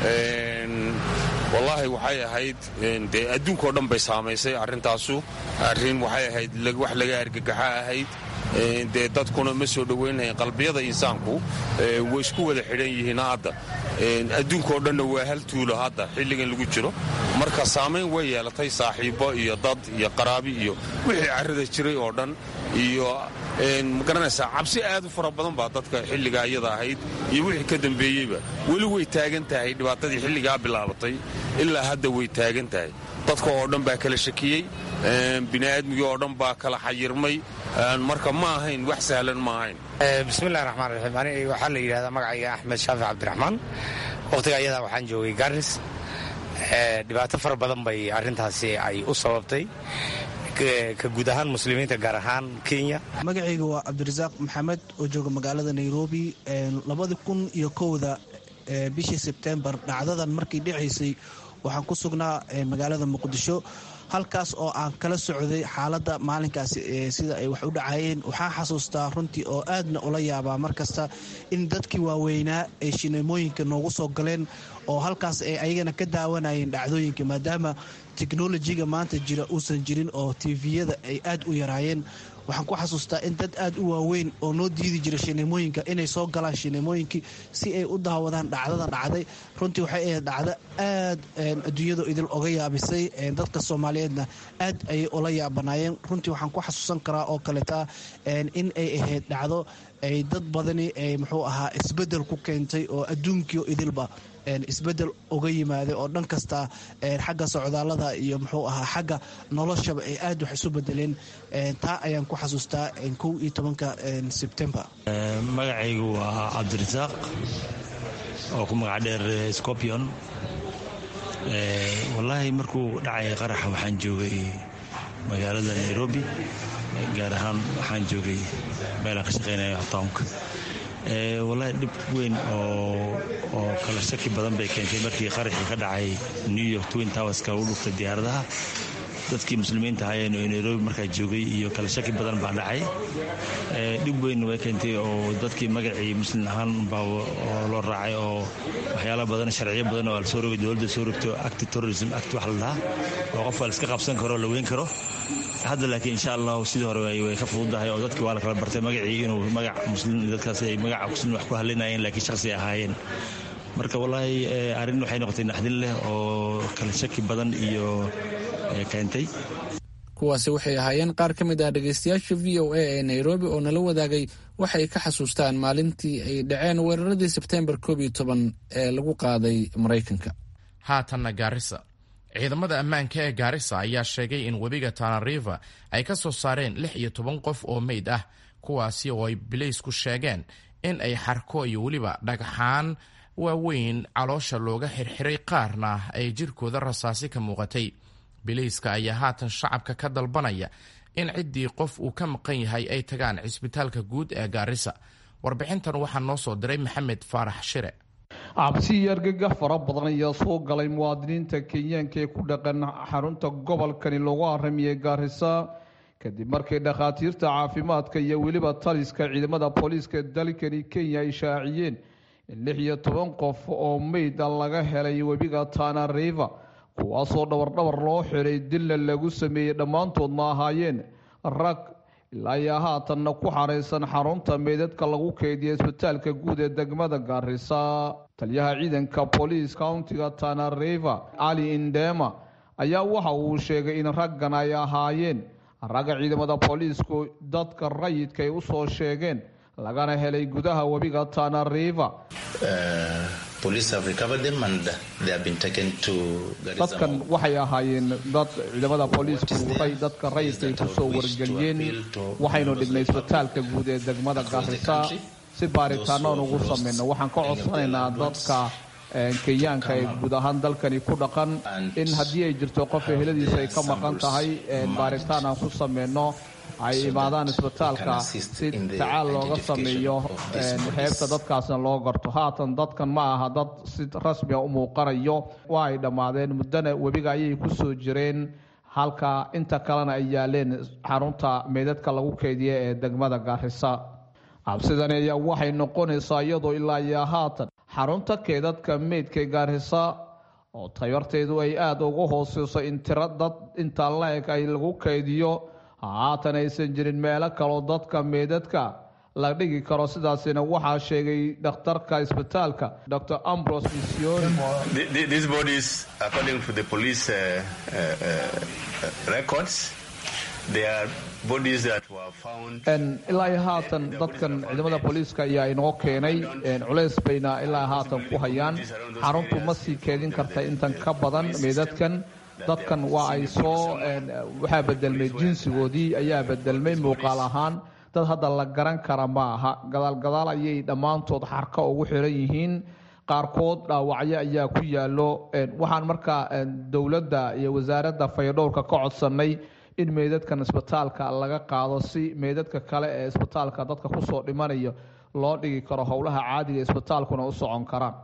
wallaahi waxay ahayd dee adduunkao dhan bay saamaysay arrintaasu arrin waxay ahayd wax laga argagaxa ahayd dee dadkuna ma soo dhoweynayeen qalbiyada insaanku way isku wada xidhan yihiin hadda adduunkao dhanna waa hal tuulo hadda xilligan lagu jiro marka saamayn way yeelatay saaxiibbo iyo dad iyo qaraabi iyo wixii carrada jiray oo dhan iyo magaranaysaa cabsi aad u fara badan baa dadka xilliga ayada ahayd iyo wixii ka dambeeyeyba weli way taagan tahay dhibaatadii xilligaa bilaabatay ilaa hadda way taagan tahay dadka oo dhan baa kala shakiyey bini'aadmigii oo dhan baa kala xayirmay marka ma ahayn wax sahlan ma ahayn bismillahi raxmaan raxiim aniga waxaa la yidhahdaa magacayga axmed shaafic cabdiraxmaan wakhtiga ayadaa waxaan joogay garis dhibaato fara badan bay arrintaasi ay u sababtay ka guud ahaan muslimiinta gaar ahaan kenya magacayga waa cabdirasaaq maxamed oo jooga magaalada nairobi labadi kun iyo kowda bishii sebtembar dhacdadan markii dhicaysay waxaan ku sugnaa magaalada muqdisho halkaas oo aan kala socday xaaladda maalinkaasi sida ay wax u dhacayeen waxaan xasuustaa runtii oo aadna ula yaabaa mar kasta in dadkii waaweynaa ay shineemooyinka noogu soo galeen oo halkaas ay ayagana ka daawanayeen dhacdooyinka maadaama teknolojiga maanta jira uusan jirin oo tiviyada ay aad u yaraayeen waxaan ku xasuustaa in dad aad u waaweyn oo noo diidi jira shineemooyinka inay soo galaan shineemooyinkii si ay u daawadaan dhacdadan dhacday runtii waxay ahayd dhacdo aad adduunyadu idil oga yaabisay dadka soomaaliyeedna aad ayay ula yaabanaayeen runtii waxaan ku xasuusan karaa oo kaleeta in ay ahayd dhacdo ay dad badani ay muxuu ahaa isbedel ku keentay oo adduunkii idilba isbedel uga yimaaday oo dhan kasta xagga socdaalada iyo muxuu ahaa xagga noloshaba ay aad wax isu bedeleen taa ayaan ku xasuustaa kow iyo tobanka sebtembar magacaygu waa cabdirasaaq oo ku magac dheer scorpion wallaahi markuu dhacay qaraxa waxaan joogay magaalada nairobi gaar ahaan waxaan joogay meelaan ka shaqaynaya townka wallaahi dhib weyn oo kala shaki badan bay keentay markii qaraxii ka dhacay new york twin towerska u dhuftay diyaaradaha dadkii muslimiinta ahaayeen oo nairobi markaa joogay iyo kala shaki badan baa dhacay dhib weyn way keentay oo dadkii magacii muslim ahaan baa loo raacay oo waxyaala badan sharciyo badan oo lasoo rogay dowladda soo rogto acti terrorism act wax la dhahaa oo qofka la iska qabsan karo la weyn karo hadda laakiin insha allahu sidii hore way ka fududahay oo dadkii waa la kala bartay magacii inuu magac muslim dadkaas ay magaca muslim wax ku hadlinayeen laakiin shakhsi ahaayeen marka wallaahi arrin waxay noqotay naxdin leh oo kala shaki badan iyo keentay kuwaasi waxay ahaayeen qaar ka mid ah dhegeystayaasha v o a ee nairobi oo nala wadaagay waxay ka xasuustaan maalintii ay dhaceen weeraradii sebtembar koob iyo toban ee lagu qaaday maraykanka haatanna gaarisa ciidamada ammaanka ee gaarisa ayaa sheegay in webiga tanariva ay ka soo saareen lix iyo toban qof oo meyd ah kuwaasi oo ay bilaysku sheegeen in ay xarko iyo weliba dhagxaan waaweyn caloosha looga xirxiray qaarna ay jirkooda rasaasi ka muuqatay bilayska ayaa haatan shacabka ka dalbanaya in ciddii qof uu ka maqan yahay ay tagaan cisbitaalka guud ee gaarisa warbixintan waxaa noo soo diray maxamed faarax shire cabsi iyo argagax fara badan ayaa soo galay muwaadiniinta kenyaanka ee ku dhaqan xarunta gobolkani lagu haramiyey gaarisa kadib markii dhakhaatiirta caafimaadka iyo weliba taliska ciidamada booliiska dalkani kenya ay shaaciyeen in lix iyo toban qof oo meyda laga helay webiga tana river kuwaasoo dhawardhabar loo xiray dilla lagu sameeyey dhammaantoodna ahaayeen rag ilaa ayaa haatanna ku xaraysan xarunta meydadka lagu keediya isbitaalka guud ee degmada gaarisa taliyaha ciidanka booliis countiga tana river cali indema ayaa waxa uu sheegay in raggan ay ahaayeen ragga ciidamada booliisku dadka rayidka ay usoo sheegeen lagana helay gudaha webiga tana river dadkan waxay ahaayeen dad ciidamada booliisku dadka rayidka ay kusoo wargeliyeen waxaynu dhignay isbitaalka guud ee degmada gaarisa si baaritaanoon ugu sameyno waxaan ka codsanaynaa dadka kenyaanka ee guud ahaan dalkani ku dhaqan in haddii ay jirto qof eheladiisa ay ka maqan tahay baaritaan aan ku sameyno ay imaadaan isbitaalka si tacaal looga sameeyo heebta dadkaasna loo garto haatan dadkan ma aha dad si rasmia u muuqanayo waa ay dhammaadeen muddana webiga ayay ku soo jireen halka inta kalena ay yaaleen xarunta meydadka lagu keydiya ee degmada gaarisa cabsidani ayaa waxay noqonaysaa iyadoo ilaa iyo haatan xarunta keedadka meydka gaarisa oo tabarteedu ay aada uga hooseyso in tiro dad intaa la-eg ay lagu keydiyo haatan aysan jirin meelo kaloo dadka meydadka la dhigi karo sidaasina waxaa sheegay dhakhtarka isbitaalka dr ambros mision ilaa iyo haatan dadkan ciidamada booliiska ayaa inoo keenay culeys bayna ilaa haatan ku hayaan xaruntu ma sii keedin karta intan ka badan meydadkan dadkan waa ay soo waxaa bedelmay jinsigoodii ayaa bedelmay muuqaal ahaan dad hadda la garan kara ma aha gadaalgadaal ayay dhammaantood xarka ugu xiran yihiin qaarkood dhaawacyo ayaa ku yaalo waxaan markaa dowladda iyo wasaaradda fayadhowrka ka codsanay in meydadkan isbitaalka laga qaado si meydadka kale ee isbitaalka dadka kusoo dhimanayo loo dhigi karo howlaha caadiga isbitaalkuna u socon karaan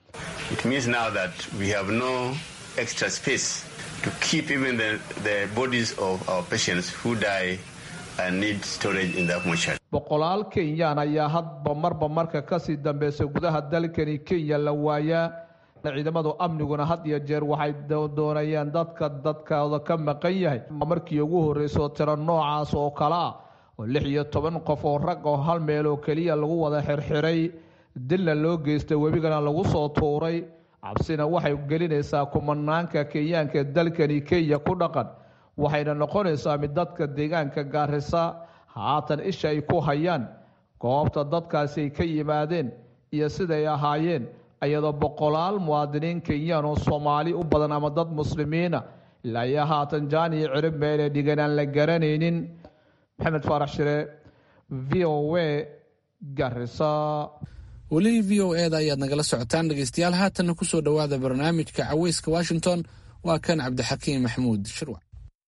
to keep even the, the bodies of our patients who die and need storage in that mortuary. boqolaal kenyaan ayaa hadba marba marka kasii dambeysa gudaha dalkani kenya la waayaa ciidamadu amniguna had iyo jeer waxay doonayaan dadka dadkooda ka maqan yahay markii ugu horreysoo tiro noocaas oo kale ah oo lix iyo toban qof oo rag oo hal meel oo keliya lagu wada xirxiray dilna loo geystay webigana lagu soo tuuray cabsina waxay gelinaysaa kumanaanka kenyaanka ee dalkani kenya ku dhaqan waxayna noqonaysaa mid dadka deegaanka gaarisa haatan isha ay ku hayaan goobta dadkaasi ay ka yimaadeen iyo siday ahaayeen iyadoo boqolaal muwaadiniin kenyaan oo soomaali u badan ama dad muslimiina ilaa iyo haatan jaan iyo cirib meelee dhigan aan la garanaynin maxamed faarax shire v o a garisa weli v o eda ayaad nagala socotaan dhegeystayaal haatanna kusoo dhowaada barnaamijka caweyska washington waa kan cabdixakiim maxmuud shirwac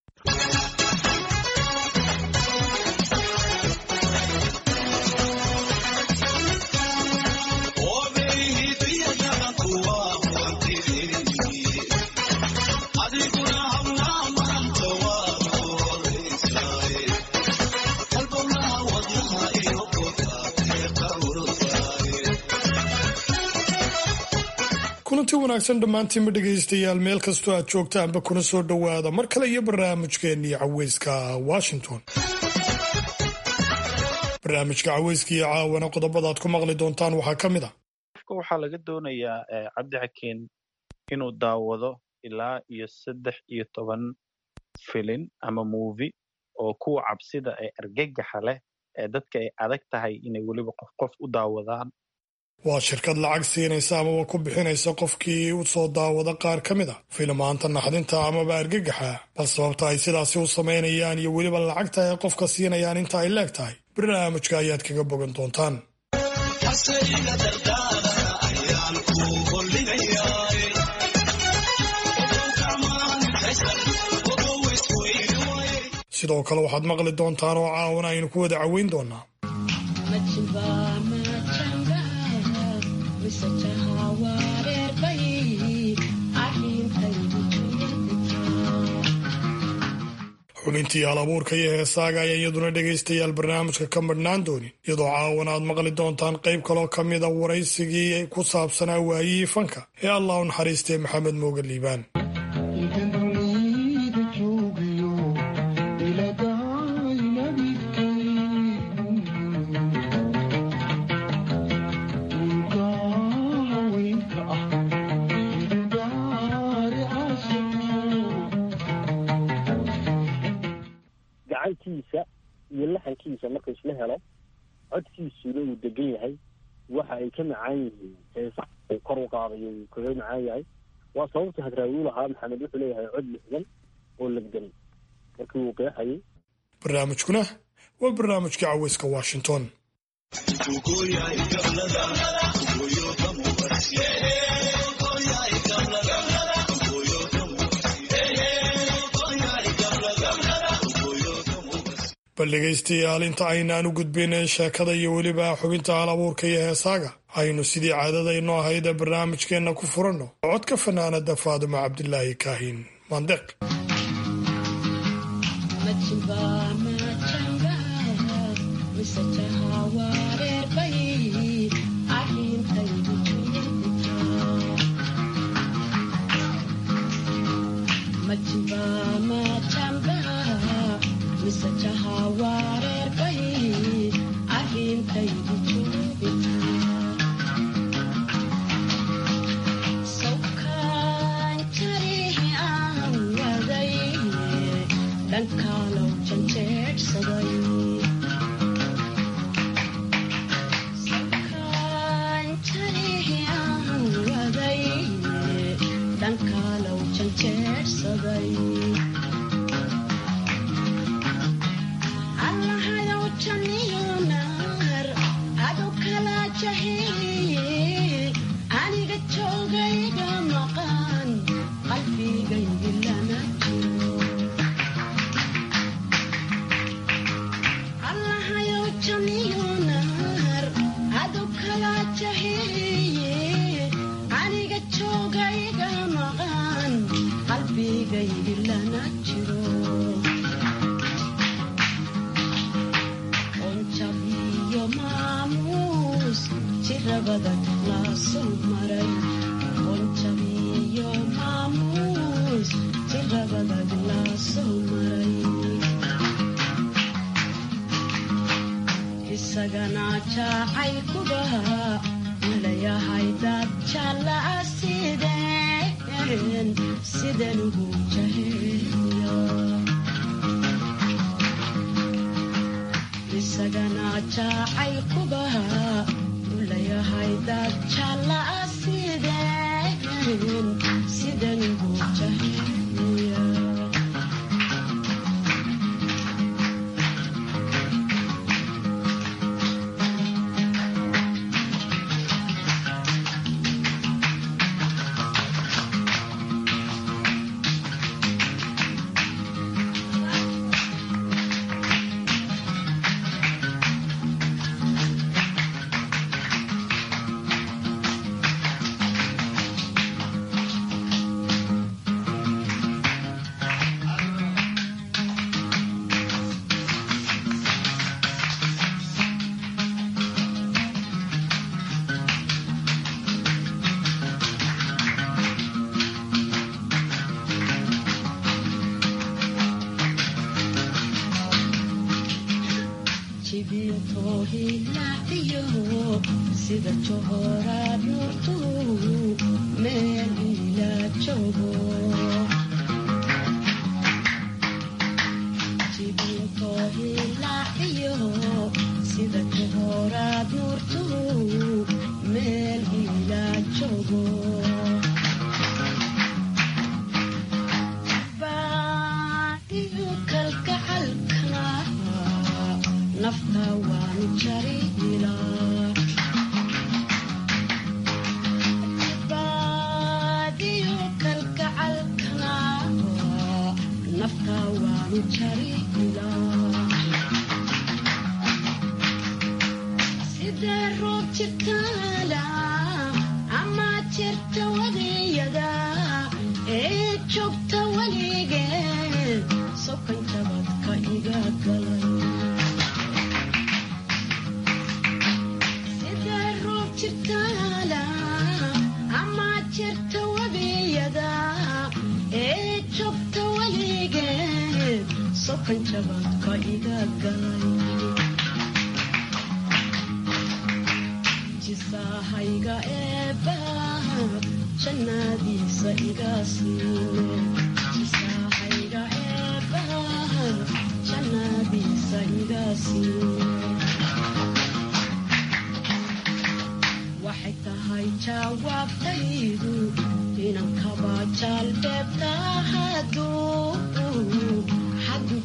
kulanti wanaagsan dhammaantiinba dhegaystayaal meel kastoo aad joogtaanba kuna soo dhowaada mar kale iyo barnaamijkeennii caweyska washington barnaamijka caweyska iyo caawana qodobada aad ku maqli doontaan waxaa ka mid ah qofka waxaa laga doonayaa cabdixakiin inuu daawado ilaa iyo saddex iyo toban filin ama movi oo kuwa cabsida ee argagaxa leh ee dadka ay adag tahay inay weliba qof qof u daawadaan waa shirkad lacag siinaysa amaba ku bixinaysa qofkii u soo daawada qaar ka mid a filimaanta naxdinta amaba argagaxa bal sababta ay sidaasi u samaynayaan iyo weliba lacagta ay qofka siinayaan inta ay leeg tahay barnaamijka ayaad kaga bogan doontaan sidoo kale waxaad maqli doontaan oo caawana aynu ku wada caweyn doonaa xubintii hal abuurka iyo heesaaga ayaa iyaduna dhegaystayaal barnaamijka ka madhnaan doonin iyadoo caawana aad maqli doontaan qayb kaloo ka mida waraysigii ku saabsanaa waayihii fanka ee allah u naxariistay maxamed mooga liibaan gacantiisa iyo laxankiisa marka isla helo codkiisuna uu degan yahay waxa ay ka macaan yihiin heesa uu kor u qaadayo uu kaga macaan yahay waa sababta hadraawi u lahaa maxamed wuxuu leeyahay cod lixdan oo legdan markii uu qeexayay barnaamijkuna waa barnaamijka caweyska washington bal dhegaystayaal inta aynaan u gudbin sheekada iyo weliba xubinta hal abuurka iyo heesaaga aynu sidii caadadayno ahayd ee barnaamijkeenna ku furanno codka fanaanada faadimo cabdilaahi kaahin mandeq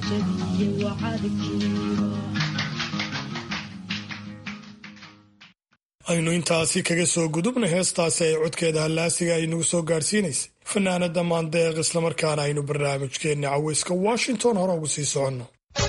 aynu intaasi kaga soo gudubna heestaasi ay codkeeda hallaasiga ay nagu soo gaadhsiinaysay fanaanada maandeeq islamarkaana aynu barnaamijkeenna caweyska washington hore ugu sii soconno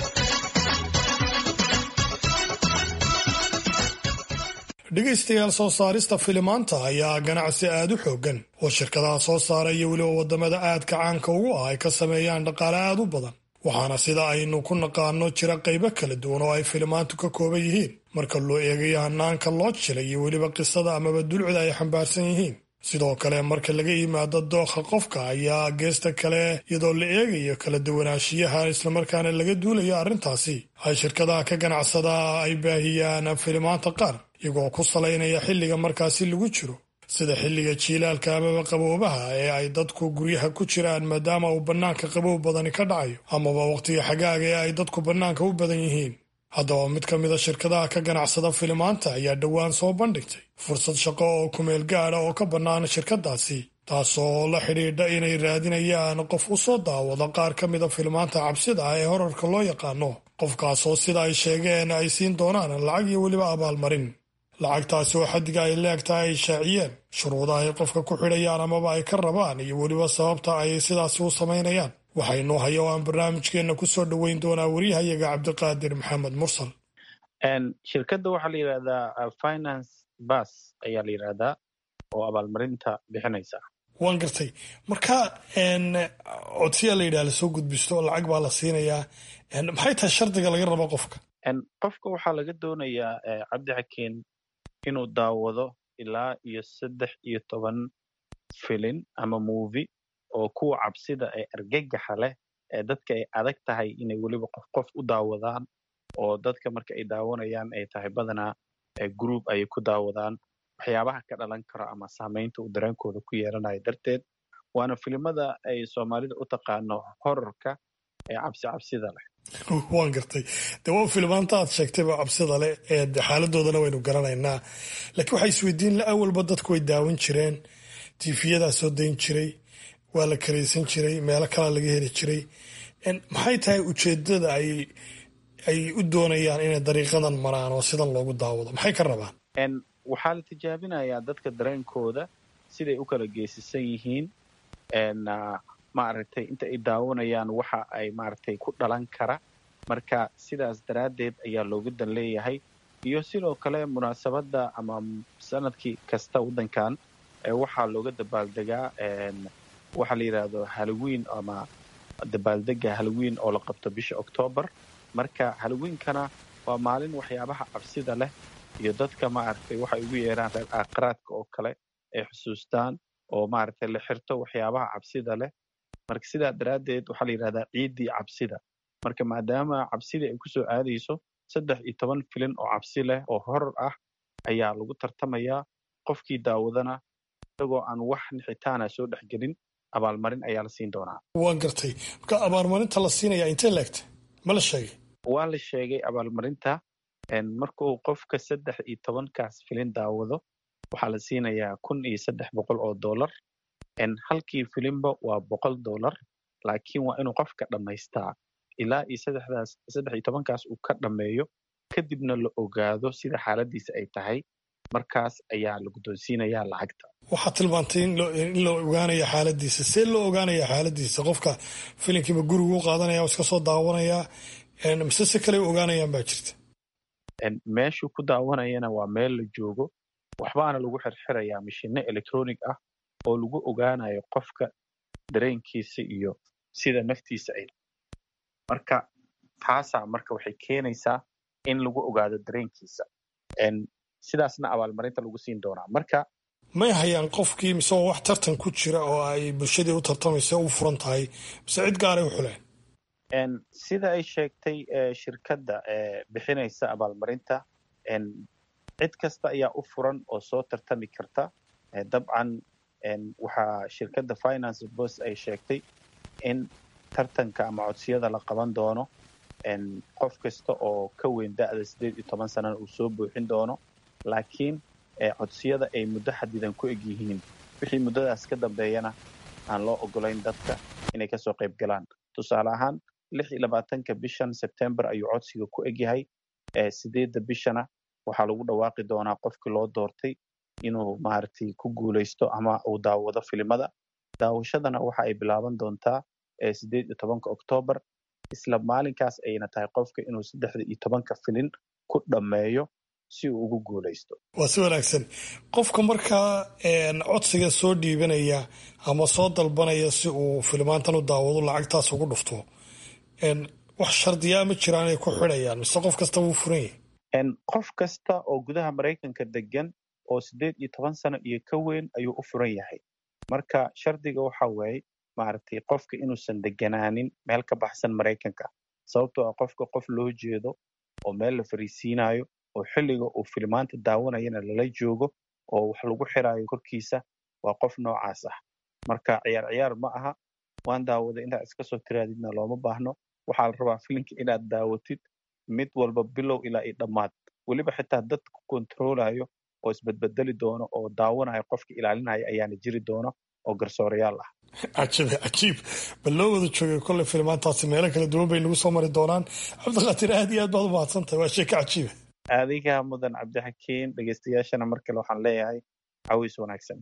dhegaystayaal soo saarista filimaanta ayaa ganacsi aad u xooggan oo shirkadaha soo saara iyo weliba waddamada aadka caanka ugu ah ay ka sameeyaan dhaqaale aad u badan waxaana sida aynu ku naqaano jira qaybo kala duwan oo ay filimaantu ka kooban yihiin marka loo eegayo hanaanka loo jilay iyo weliba qisada amaba dulcida ay xambaarsan yihiin sidoo kale marka laga yimaado dookha qofka ayaa geesta kale iyadoo la eegayo kala duwanaanshiyaha islamarkaana laga duulayo arrintaasi ay shirkadaha ka ganacsada ay baahiyaan filimaanta qaar iyagoo ku salaynaya xilliga markaasi lagu jiro sida xilliga jiilaalka amaba qaboobaha ee ay dadku guryaha ku jiraan maadaama uu bannaanka qabow badani ka dhacayo amaba wakhtiga xagaaga ee ay dadku bannaanka u badan yihiin haddaba mid ka mida shirkadaha ka ganacsada filimaanta ayaa dhowaan soo bandhigtay fursad shaqo oo kumeel gaada oo ka bannaan shirkadaasi taasoo la xidhiidha inay raadinayaan qof u soo daawada qaar ka mida filimaanta cabsida ah ee horarka loo yaqaano qofkaasoo sida ay sheegeen ay siin doonaan lacag iyo weliba abaalmarin lacagtaasi oo xaddiga ay leegtahay ay shaaciyeen shuruudaha ay qofka ku xidhayaan amaba ay ka rabaan iyo weliba sababta ay sidaasi u samaynayaan waxaynu haya oo aan barnaamijkeenna ku soo dhoweyn doonaa waryahayaga cabdiqaadir maxamed mursal shirkadda waxaa la yidhahdaa finance bas ayaa la yidhahdaa oo abaalmarinta bixinaysa waan gartay marka codsiyaa la yidhaha lasoo gudbisto lacag baa la siinayaa maxay tahay shardiga laga rabo qofka qofka waxaa laga doonayaa cabdi xakiin inuu daawado ilaa iyo saddex iyo toban filin ama movi oo kuwa cabsida ee argagaxa leh ee dadka ay adag tahay inay weliba qof qof u daawadaan oo dadka marka ay daawanayaan ay tahay badanaa group ayay ku daawadaan waxyaabaha ka dhalan karo ama saamaynta uu dareenkooda ku yeelanayo darteed waana filimada ay soomaalida u taqaano horarka ee cabsi cabsida leh waan gartay de waa filimaanta aad sheegtayba cabsida leh ee xaaladoodana waynu garanaynaa laakiin waxaa isweydiin la awalba dadku way daawan jireen tiifiyadaa soo dayn jiray waa la karaysan jiray meelo kalaa laga heli jiray maxay tahay ujeedada ay ay u doonayaan inay dariiqadan maraan oo sidan loogu daawado maxay ka rabaan waxaa la tijaabinayaa dadka dareenkooda siday u kala geesisan yihiin maaragtay inta ay daawanayaan waxa ay maaragtay ku dhalan kara marka sidaas daraaddeed ayaa looga dan leeyahay iyo sidoo kale munaasabadda ama sanadkii kasta waddankan waxaa looga dabaaldegaa waxaa la yidhaahdo halloween ama dabaaldega halloween oo la qabto bisha octoobar marka halloweenkana waa maalin waxyaabaha cabsida leh iyo dadka maaragtay waxay ugu yeeraan reer aakhiraadka oo kale ay xusuustaan oo maaragtay la xirto waxyaabaha cabsida leh marka sidaa daraaddeed waxaa la yidhahdaa ciiddii cabsida marka maadaama cabsidii ay kusoo aadayso saddex iyo toban filin oo cabsi leh oo horor ah ayaa lagu tartamayaa qofkii daawadana isagoo aan wax nixitaana soo dhexgelin abaalmarin ayaa la siin doonaa waan gartay marka abaalmarinta la siinaya intee leegta ma la sheegay waa la sheegay abaalmarinta markuu qofka saddex iyo tobankaas filin daawado waxaa la siinayaa kun iyo saddex boqol oo dollar halkii filimba waa boqol dollar laakiin waa inuu qofka dhammaystaa ilaa iyo saddexdaas saddex iyo tobankaas uu ka dhammeeyo kadibna la ogaado sida xaaladiisa ay tahay markaas ayaa la guddoonsiinayaa lacagta waxaad tilmaantay in la ogaanaya xaaladiisa see loo ogaanaya xaaladiisa qofka filinkiiba gurigu u qaadanaya iska soo daawanayaa mise si kale u ogaanayaan baa jirta meeshuu ku daawanayana waa meel la joogo waxbaana lagu xirxirayaa mashino electronic ah oo lagu ogaanayo qofka dareenkiisa iyo sida naftiisa ay marka taasaa marka waxay keenaysaa in lagu ogaado dareenkiisa sidaasna abaalmarinta lagu siin doonaa marka may hayaan qofkii mise oo wax tartan ku jira oo ay bulshadii u tartamaysa u furan tahay mise cid gaaray u xuleen sida ay sheegtay shirkadda bixinaysa abaalmarinta cid kasta ayaa u furan oo soo tartami karta dabcan waxaa shirkadda finance bos ay sheegtay in tartanka ama codsiyada la qaban doono qof kasta oo ka weyn da'da siddeed iyo toban sanana uu soo buuxin doono laakiin codsiyada ay muddo xadidan ku eg yihiin wixii muddadaas ka dambeeyana aan loo ogolayn dadka inay kasoo qayb galaan tusaale ahaan lix iyo labaatanka bishan sebtember ayuu codsiga ku egyahay sideedda bishana waxaa lagu dhawaaqi doonaa qofkii loo doortay inuu maaragtay ku guuleysto ama uu daawado filimada daawashadana waxa ay bilaaban doontaa sideed iyo tobanka oktoobar isla maalinkaas ayna tahay qofka inuu saddexda iyo tobanka filin ku dhammeeyo si uu ugu guuleysto waa si wanaagsan qofka markaa codsiga soo dhiibanaya ama soo dalbanaya si uu filimaantan u daawado lacagtaas ugu dhufto wax shardiyaa ma jiraan ay ku xidhayaan mise qof kasta wuu furan yahay qof kasta oo gudaha maraykanka degan oo sideed iyo toban sano iyo ka weyn ayuu u furan yahay marka shardiga waxa waaye maaragtay qofka inuusan deganaanin meel ka baxsan maraykanka sababtoo ah qofka qof loo jeedo oo meel la fariisiinayo oo xilliga uu filimaanta daawanayana lala joogo oo wax lagu xiraayo korkiisa waa qof noocaas ah marka ciyaar ciyaar ma aha waan daawaday inaad iska soo tiraadidna looma baahno waxaa la rabaa filimka inaad daawatid mid walba bilow ilaa iyo dhammaad weliba xitaa dad ku kontroolayo oo isbedbedeli doono oo daawanayo qofka ilaalinaya ayaana jiri doono oo garsoorayaal ah cajiib cajiib bal loo wada joogay kolley filimaantaasi meelo kala duwan bay nagu soo mari doonaan cabdiqaadir aad iyo aad baad u mahadsantahay waa sheeko cajiiba adiga mudan cabdixakiin dhegeystayaashana mar kale waxaan leeyahay cawiis wanaagsan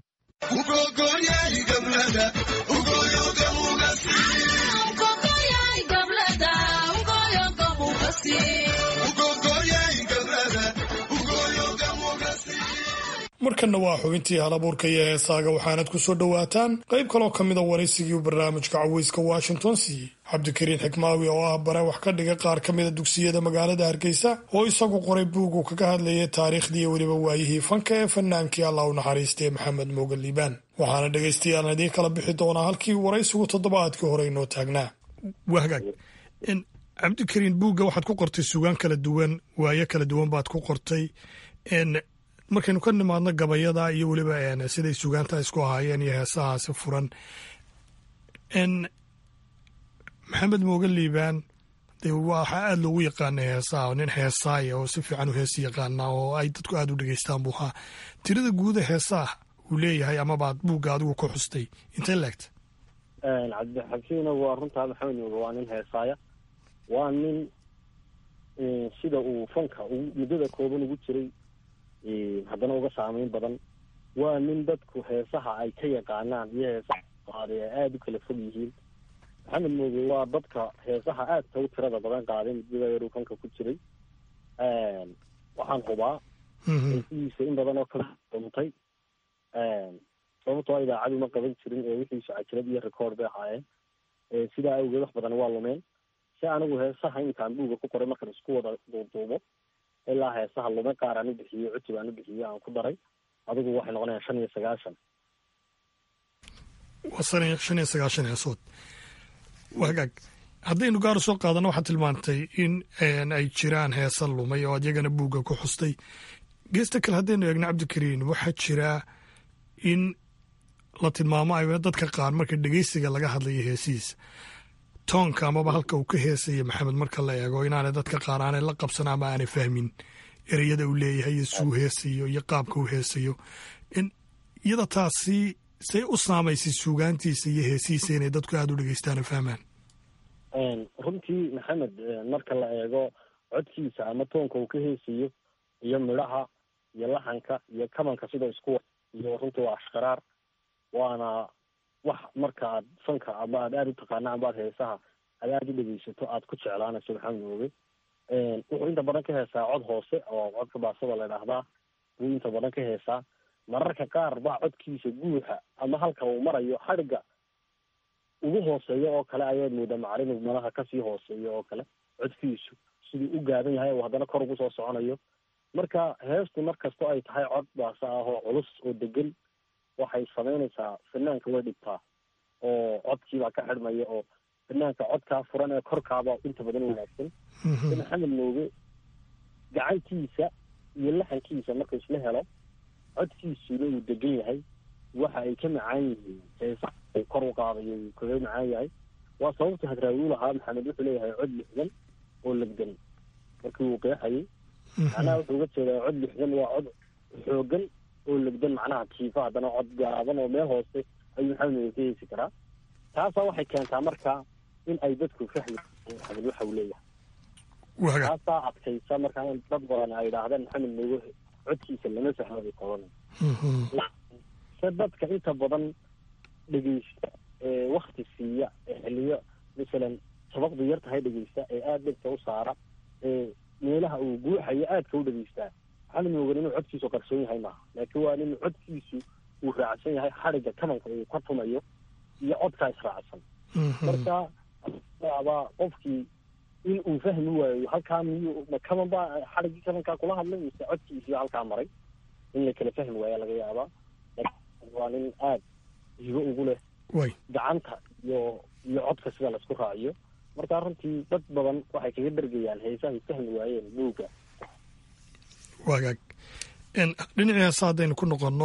markanna waa xubintii halabuurka iyo heesaaga waxaanad ku soo dhowaataan qayb kaloo ka mida waraysigii barnaamijka caweyska washington siiyey cabdikariin xikmaawi oo ah bare wax ka dhiga qaar ka mida dugsiyada magaalada hargeysa oo isagu qoray buug uu kaga hadlayay taariikhdii weliba waayihii fanka ee fanaankii allah u naxariistay maxamed moogan liibaan waxaana dhegaystayaal idiin kala bixi doonaa halkii waraysigu toddobaadkii hore inoo taagnaa wahagaag cabdikariin buugga waxaad ku qortay sugaan kala duwan waayo kala duwan baad ku qortay markaynu ka nimaadno gabayada iyo weliba siday sugaanta isku ahaayeen iyo heesahaasi furan maxamed moogan liibaan de waxaa aada loogu yaqaana heesaha nin heesaaya oo si fiican u heesi yaqaana oo ay dadku aada u dhegeystaan buu ahaa tirada guuda heesaha uu leeyahay amabaad buugga adigu ku xustay intay leegta cabdixakiina waa runtaa maxamed mooge waa nin heesaaya waa nin sida uu fanka muddada kooban ugu jiray haddana uga saameyn badan waa nin dadku heesaha ay ka yaqaanaan iyo heesaha qaaday ay aada u kala fog yihiin maxamed mooge waa dadka heesaha aadka u tirada badan qaaday muddada yaruu fanka ku jiray waxaan hubaa heesihiisa in badan oo kala duntay sababtoo a idaacadu ma qaban jirin ee wixiisu cajirad iyo record bay ahaayeen sidaa awgeed wax badan waa lumeen si anigu heesaha intaan buuga ku qoray markan isku wada duuduubo ilaa heesaha lume qaar aan u bixiyo cutub aan u bixiyo aan ku daray adigu waxay noqonayaan shan iyo sagaashan waa san shan iyo sagaashan heesood wagaag haddaynu gaar soo qaadano waxaad tilmaantay in ay jiraan heesa lumay oo adyagana buugga ku xustay geesta kale haddaynu eegno cabdikariin waxaa jira in la tilmaamo ay dadka qaar marka dhegeysiga laga hadlayo heesihiisa toonka amaba halka uu ka heesaya maxamed marka la eego inaanay dadka qaar aanay la qabsan ama aanay fahmin ereyada uu leeyahay iyo suu heesayo iyo qaabka uu heesayo iyada taasi say u saamaysay suugaantiisa iyo heesihiisa inay dadku aada u dhegeystaan oo fahmaan runtii maxamed marka la eego codkiisa ama toonka uu ka heesayo iyo midhaha iyo laxanka iyo kabanka sida isku iyo runtii waa ashqaraar waana wax marka aad fanka ama aad aada u taqaana amba aad heesaha aad aada u dhegeysato aad ku jeclaanayso maxamed mooge wuxuu inta badan ka heesaa cod hoose oo codka baasada la idhaahdaa buu inta badan ka heesaa mararka qaar baa codkiisa guuxa ama halka uu marayo xadhigga ugu hooseeyo oo kale ayaad moodaa macalin malaha kasii hooseeyo oo kale codkiisu siduu u gaaban yahay oo haddana kor ugu soo soconayo marka heestu mar kastoo ay tahay cod baasa ah oo culus oo degan waxay samaynaysaa fanaanka way dhibtaa oo codkiibaa ka xidhmaya oo fanaanka codkaa furan ee korkaaba inta badan wanaagsan maxamed mooge gacantiisa iyo laxankiisa marka isla helo codkiisuna uu degan yahay waxa ay ka macaan yihiin heesa uu kor u qaadayo uu kaga macaan yahay waa sababta hadraawi u lahaa maxamed wuxuu leeyahay cod lixdan oo legdan markii uu qeexayay macnaha wuxuu uga jeedaa cod lixdan waa cod xoogan oo legdan macnaha tiifa haddana cod gaaban oo meel hoose ayuu maxamed mooge ka heesi karaa taasaa waxay keentaa marka in ay dadku fahmi maxamed waxa uu leeyahay taasaa adkaysa markaa dad badan ay idhaahdeen maxamed mooge codkiisa lama fahmabay qabanay se dadka inta badan dhegeysta ee wakti siiya ee xiliyo masalan sabaqdu yar tahay dhegeysta ee aada dhegta u saara ee meelaha uu guuxayo aadka u dhegeystaa maxamed moogan inuu codkiisu qarsoon yahay maaha laakiin waa in codkiisu uu raacsan yahay xadhigga kabanka uu ka tumayo iyo codkaa israacsan marka abaa qofkii in uu fahmi waayo halkaa miyuu ma kaban baa xadhiggii kabankaa kula hadlay mise codkiisii halkaa maray in la kala fahmi waaya laga yaabaa waa nin aada hibo ugu leh gacanta iyo iyo codka sida laisku raaciyo marka runtii dad badan waxay kaga dhergayaan heesahay fahmi waayeen buugga wagaag dhinacii heesa haddaynu ku noqonno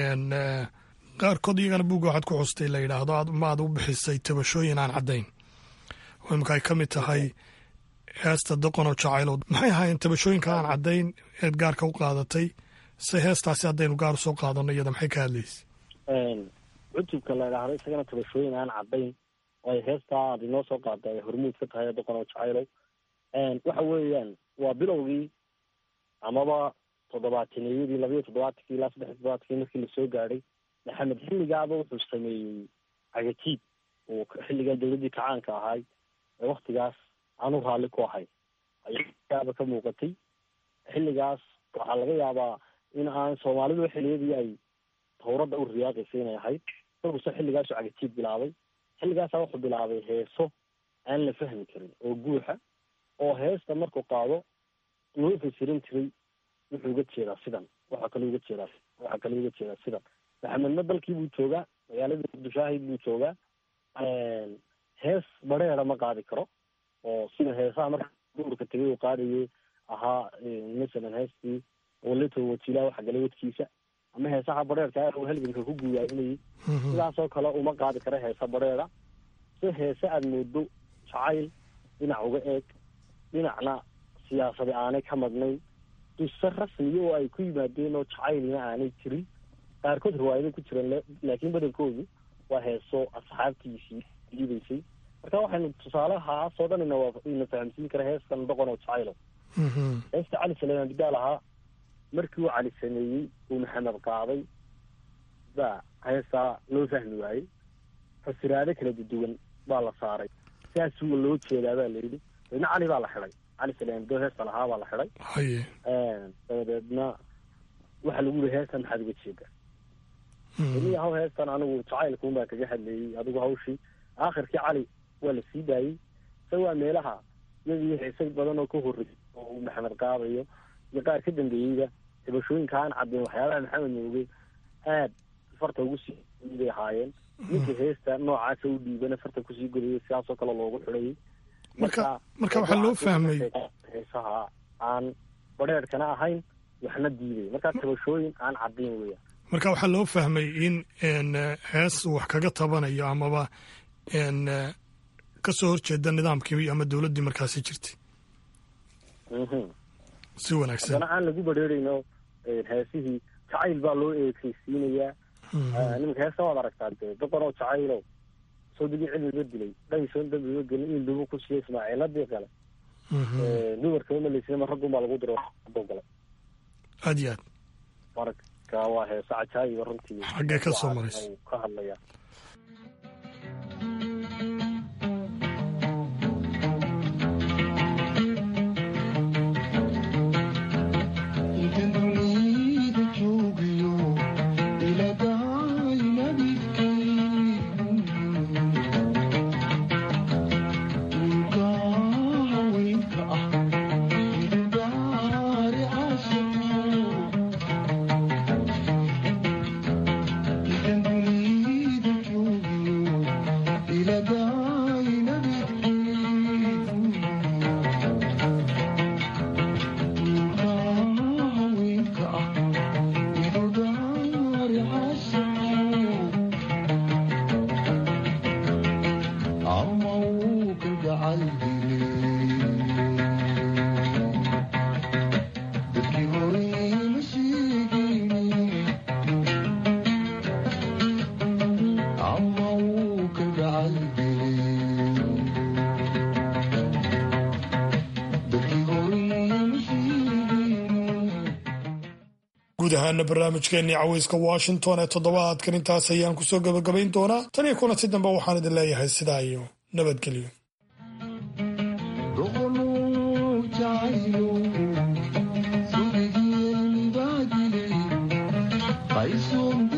qaarkood iyagana buugga waxaad ku xustay la yidhaahdo ma aad u bixisay tabashooyin aan caddayn oo imika ay ka mid tahay heesta doqonoo jacaylood maxay ahaayeen tabashooyinka aan caddayn eed gaarka u qaadatay se heestaasi haddaynu gaar usoo qaadanno iyada maxay ka hadlaysa cutubka la idhaahdo isagana tabashooyin aan caddayn ay heestaa aad inoo soo qaada ay hormuud ka tahay doqonoo jacaylow waxa weeyaan waa bilowgii amaba toddobaataneyadii labayo toddobaatankii ilaa saddex toddobaatankii markii lasoo gaadhay maxamed xilligaaba wuxuu sameeyey cagatiib uu xilligaa dowladdii kacaanka ahay ee waktigaas aanu raalli ku ahay ayaaba ka muuqatay xilligaas waxaa laga yaabaa in aan soomaalidu xilliyadii ay tawradda u riyaaqaysa inay ahayd isaguuse xilligaasu cagatiib bilaabay xilligaasa wuxuu bilaabay heeso aan la fahmi karin oo guuxa oo heesta markuu qaado loo fasirin jiray wuxuu uga jeedaa sidan waxaa kaloo uga jeedaa waxaa kaloo uga jeedaa sidan maxamedna dalkii buu joogaa magaaladii muqdishaahid buu joogaa hees bareera ma qaadi karo oo sida heesaha marka duurka tegay uu qaadayay ahaa masalan heestii waleto wajiilaa waxa galay wadkiisa ama heesaha bareerka uu halganka ku guuyaayinayay sidaasoo kale uma qaadi karo heesa bareera si heese aada moodo jacayl dhinac uga eeg dhinacna siyaasadi aanay ka madnayn duse rasmiya oo ay ku yimaadeen oo jacaylina aanay jirin qaarkood riwaayada ku jireen laakiin badankoodu waa heeso asxaabtiisii diidaysay marka waxaynu tusaalehaasoo dhan ina ina fahamsiin kara heestan doqon oo jacaylo heesta cali saleymaan bidaal ahaa markii uu cali sameeyey uu maxamed qaaday baa heestaa loo fahmi waayey fasiraado kala duduwan baa la saaray sidaasuga loo jeedaa baa layidhi dabeedna cali baa la xidhay cali saleymaan bidaal heesta lahaa baa la xidhay dabadeedna waxaa lagu yihi heestan maxaad uga jeedaa ini haw heestan anigu jacaylkuun baa kaga hadleeyey adigu hawshii aakhirkii cali waa la sii daayey se waa meelaha iyadii xiisay badan oo ka horreysay oo uu maxamed qaadayo iyo qaar ka dambeeyeyba tabashooyinka aan caddayn waxyaabaha maxamed mooge aad farta ugu sii bay ahaayeen ninka heesta noocaasa u dhiibana farta kusii godayay sidaasoo kale loogu xidhayay marka marka waxaa loo fahmay heesaha aan badheerhkana ahayn waxna diiday markaa tabashooyin aan caddayn weya marka waxaa loo fahmay in hees wax kaga tabanayo amaba kasoo horjeeda nidaamkii ama dowladdii markaasi jirtay si wanaagsan haddana aan lagu badheerayno heesihii jacayl baa loo eekaysiinayaa nimanka heesta waad aragtaa dee doqonoo jacaylo soo digii cilmiga dilay dhaysoon dambiga gelin in lugu ku siiya ismaaciiladii kale dumarkama malaysnama raggun baa lagu diro galay aad iyo aad marka waa heese cajaayiba runtii xaggee ka soo maraysa ka hadlaya guud ahaana barnaamijkeennii caweyska washington ee toddobaadkan intaas ayaan kusoo gabagabayn doonaa tan iyo kulanti dambe waxaan idin leeyahay sidaa iyo nabadgelyo Bye soon.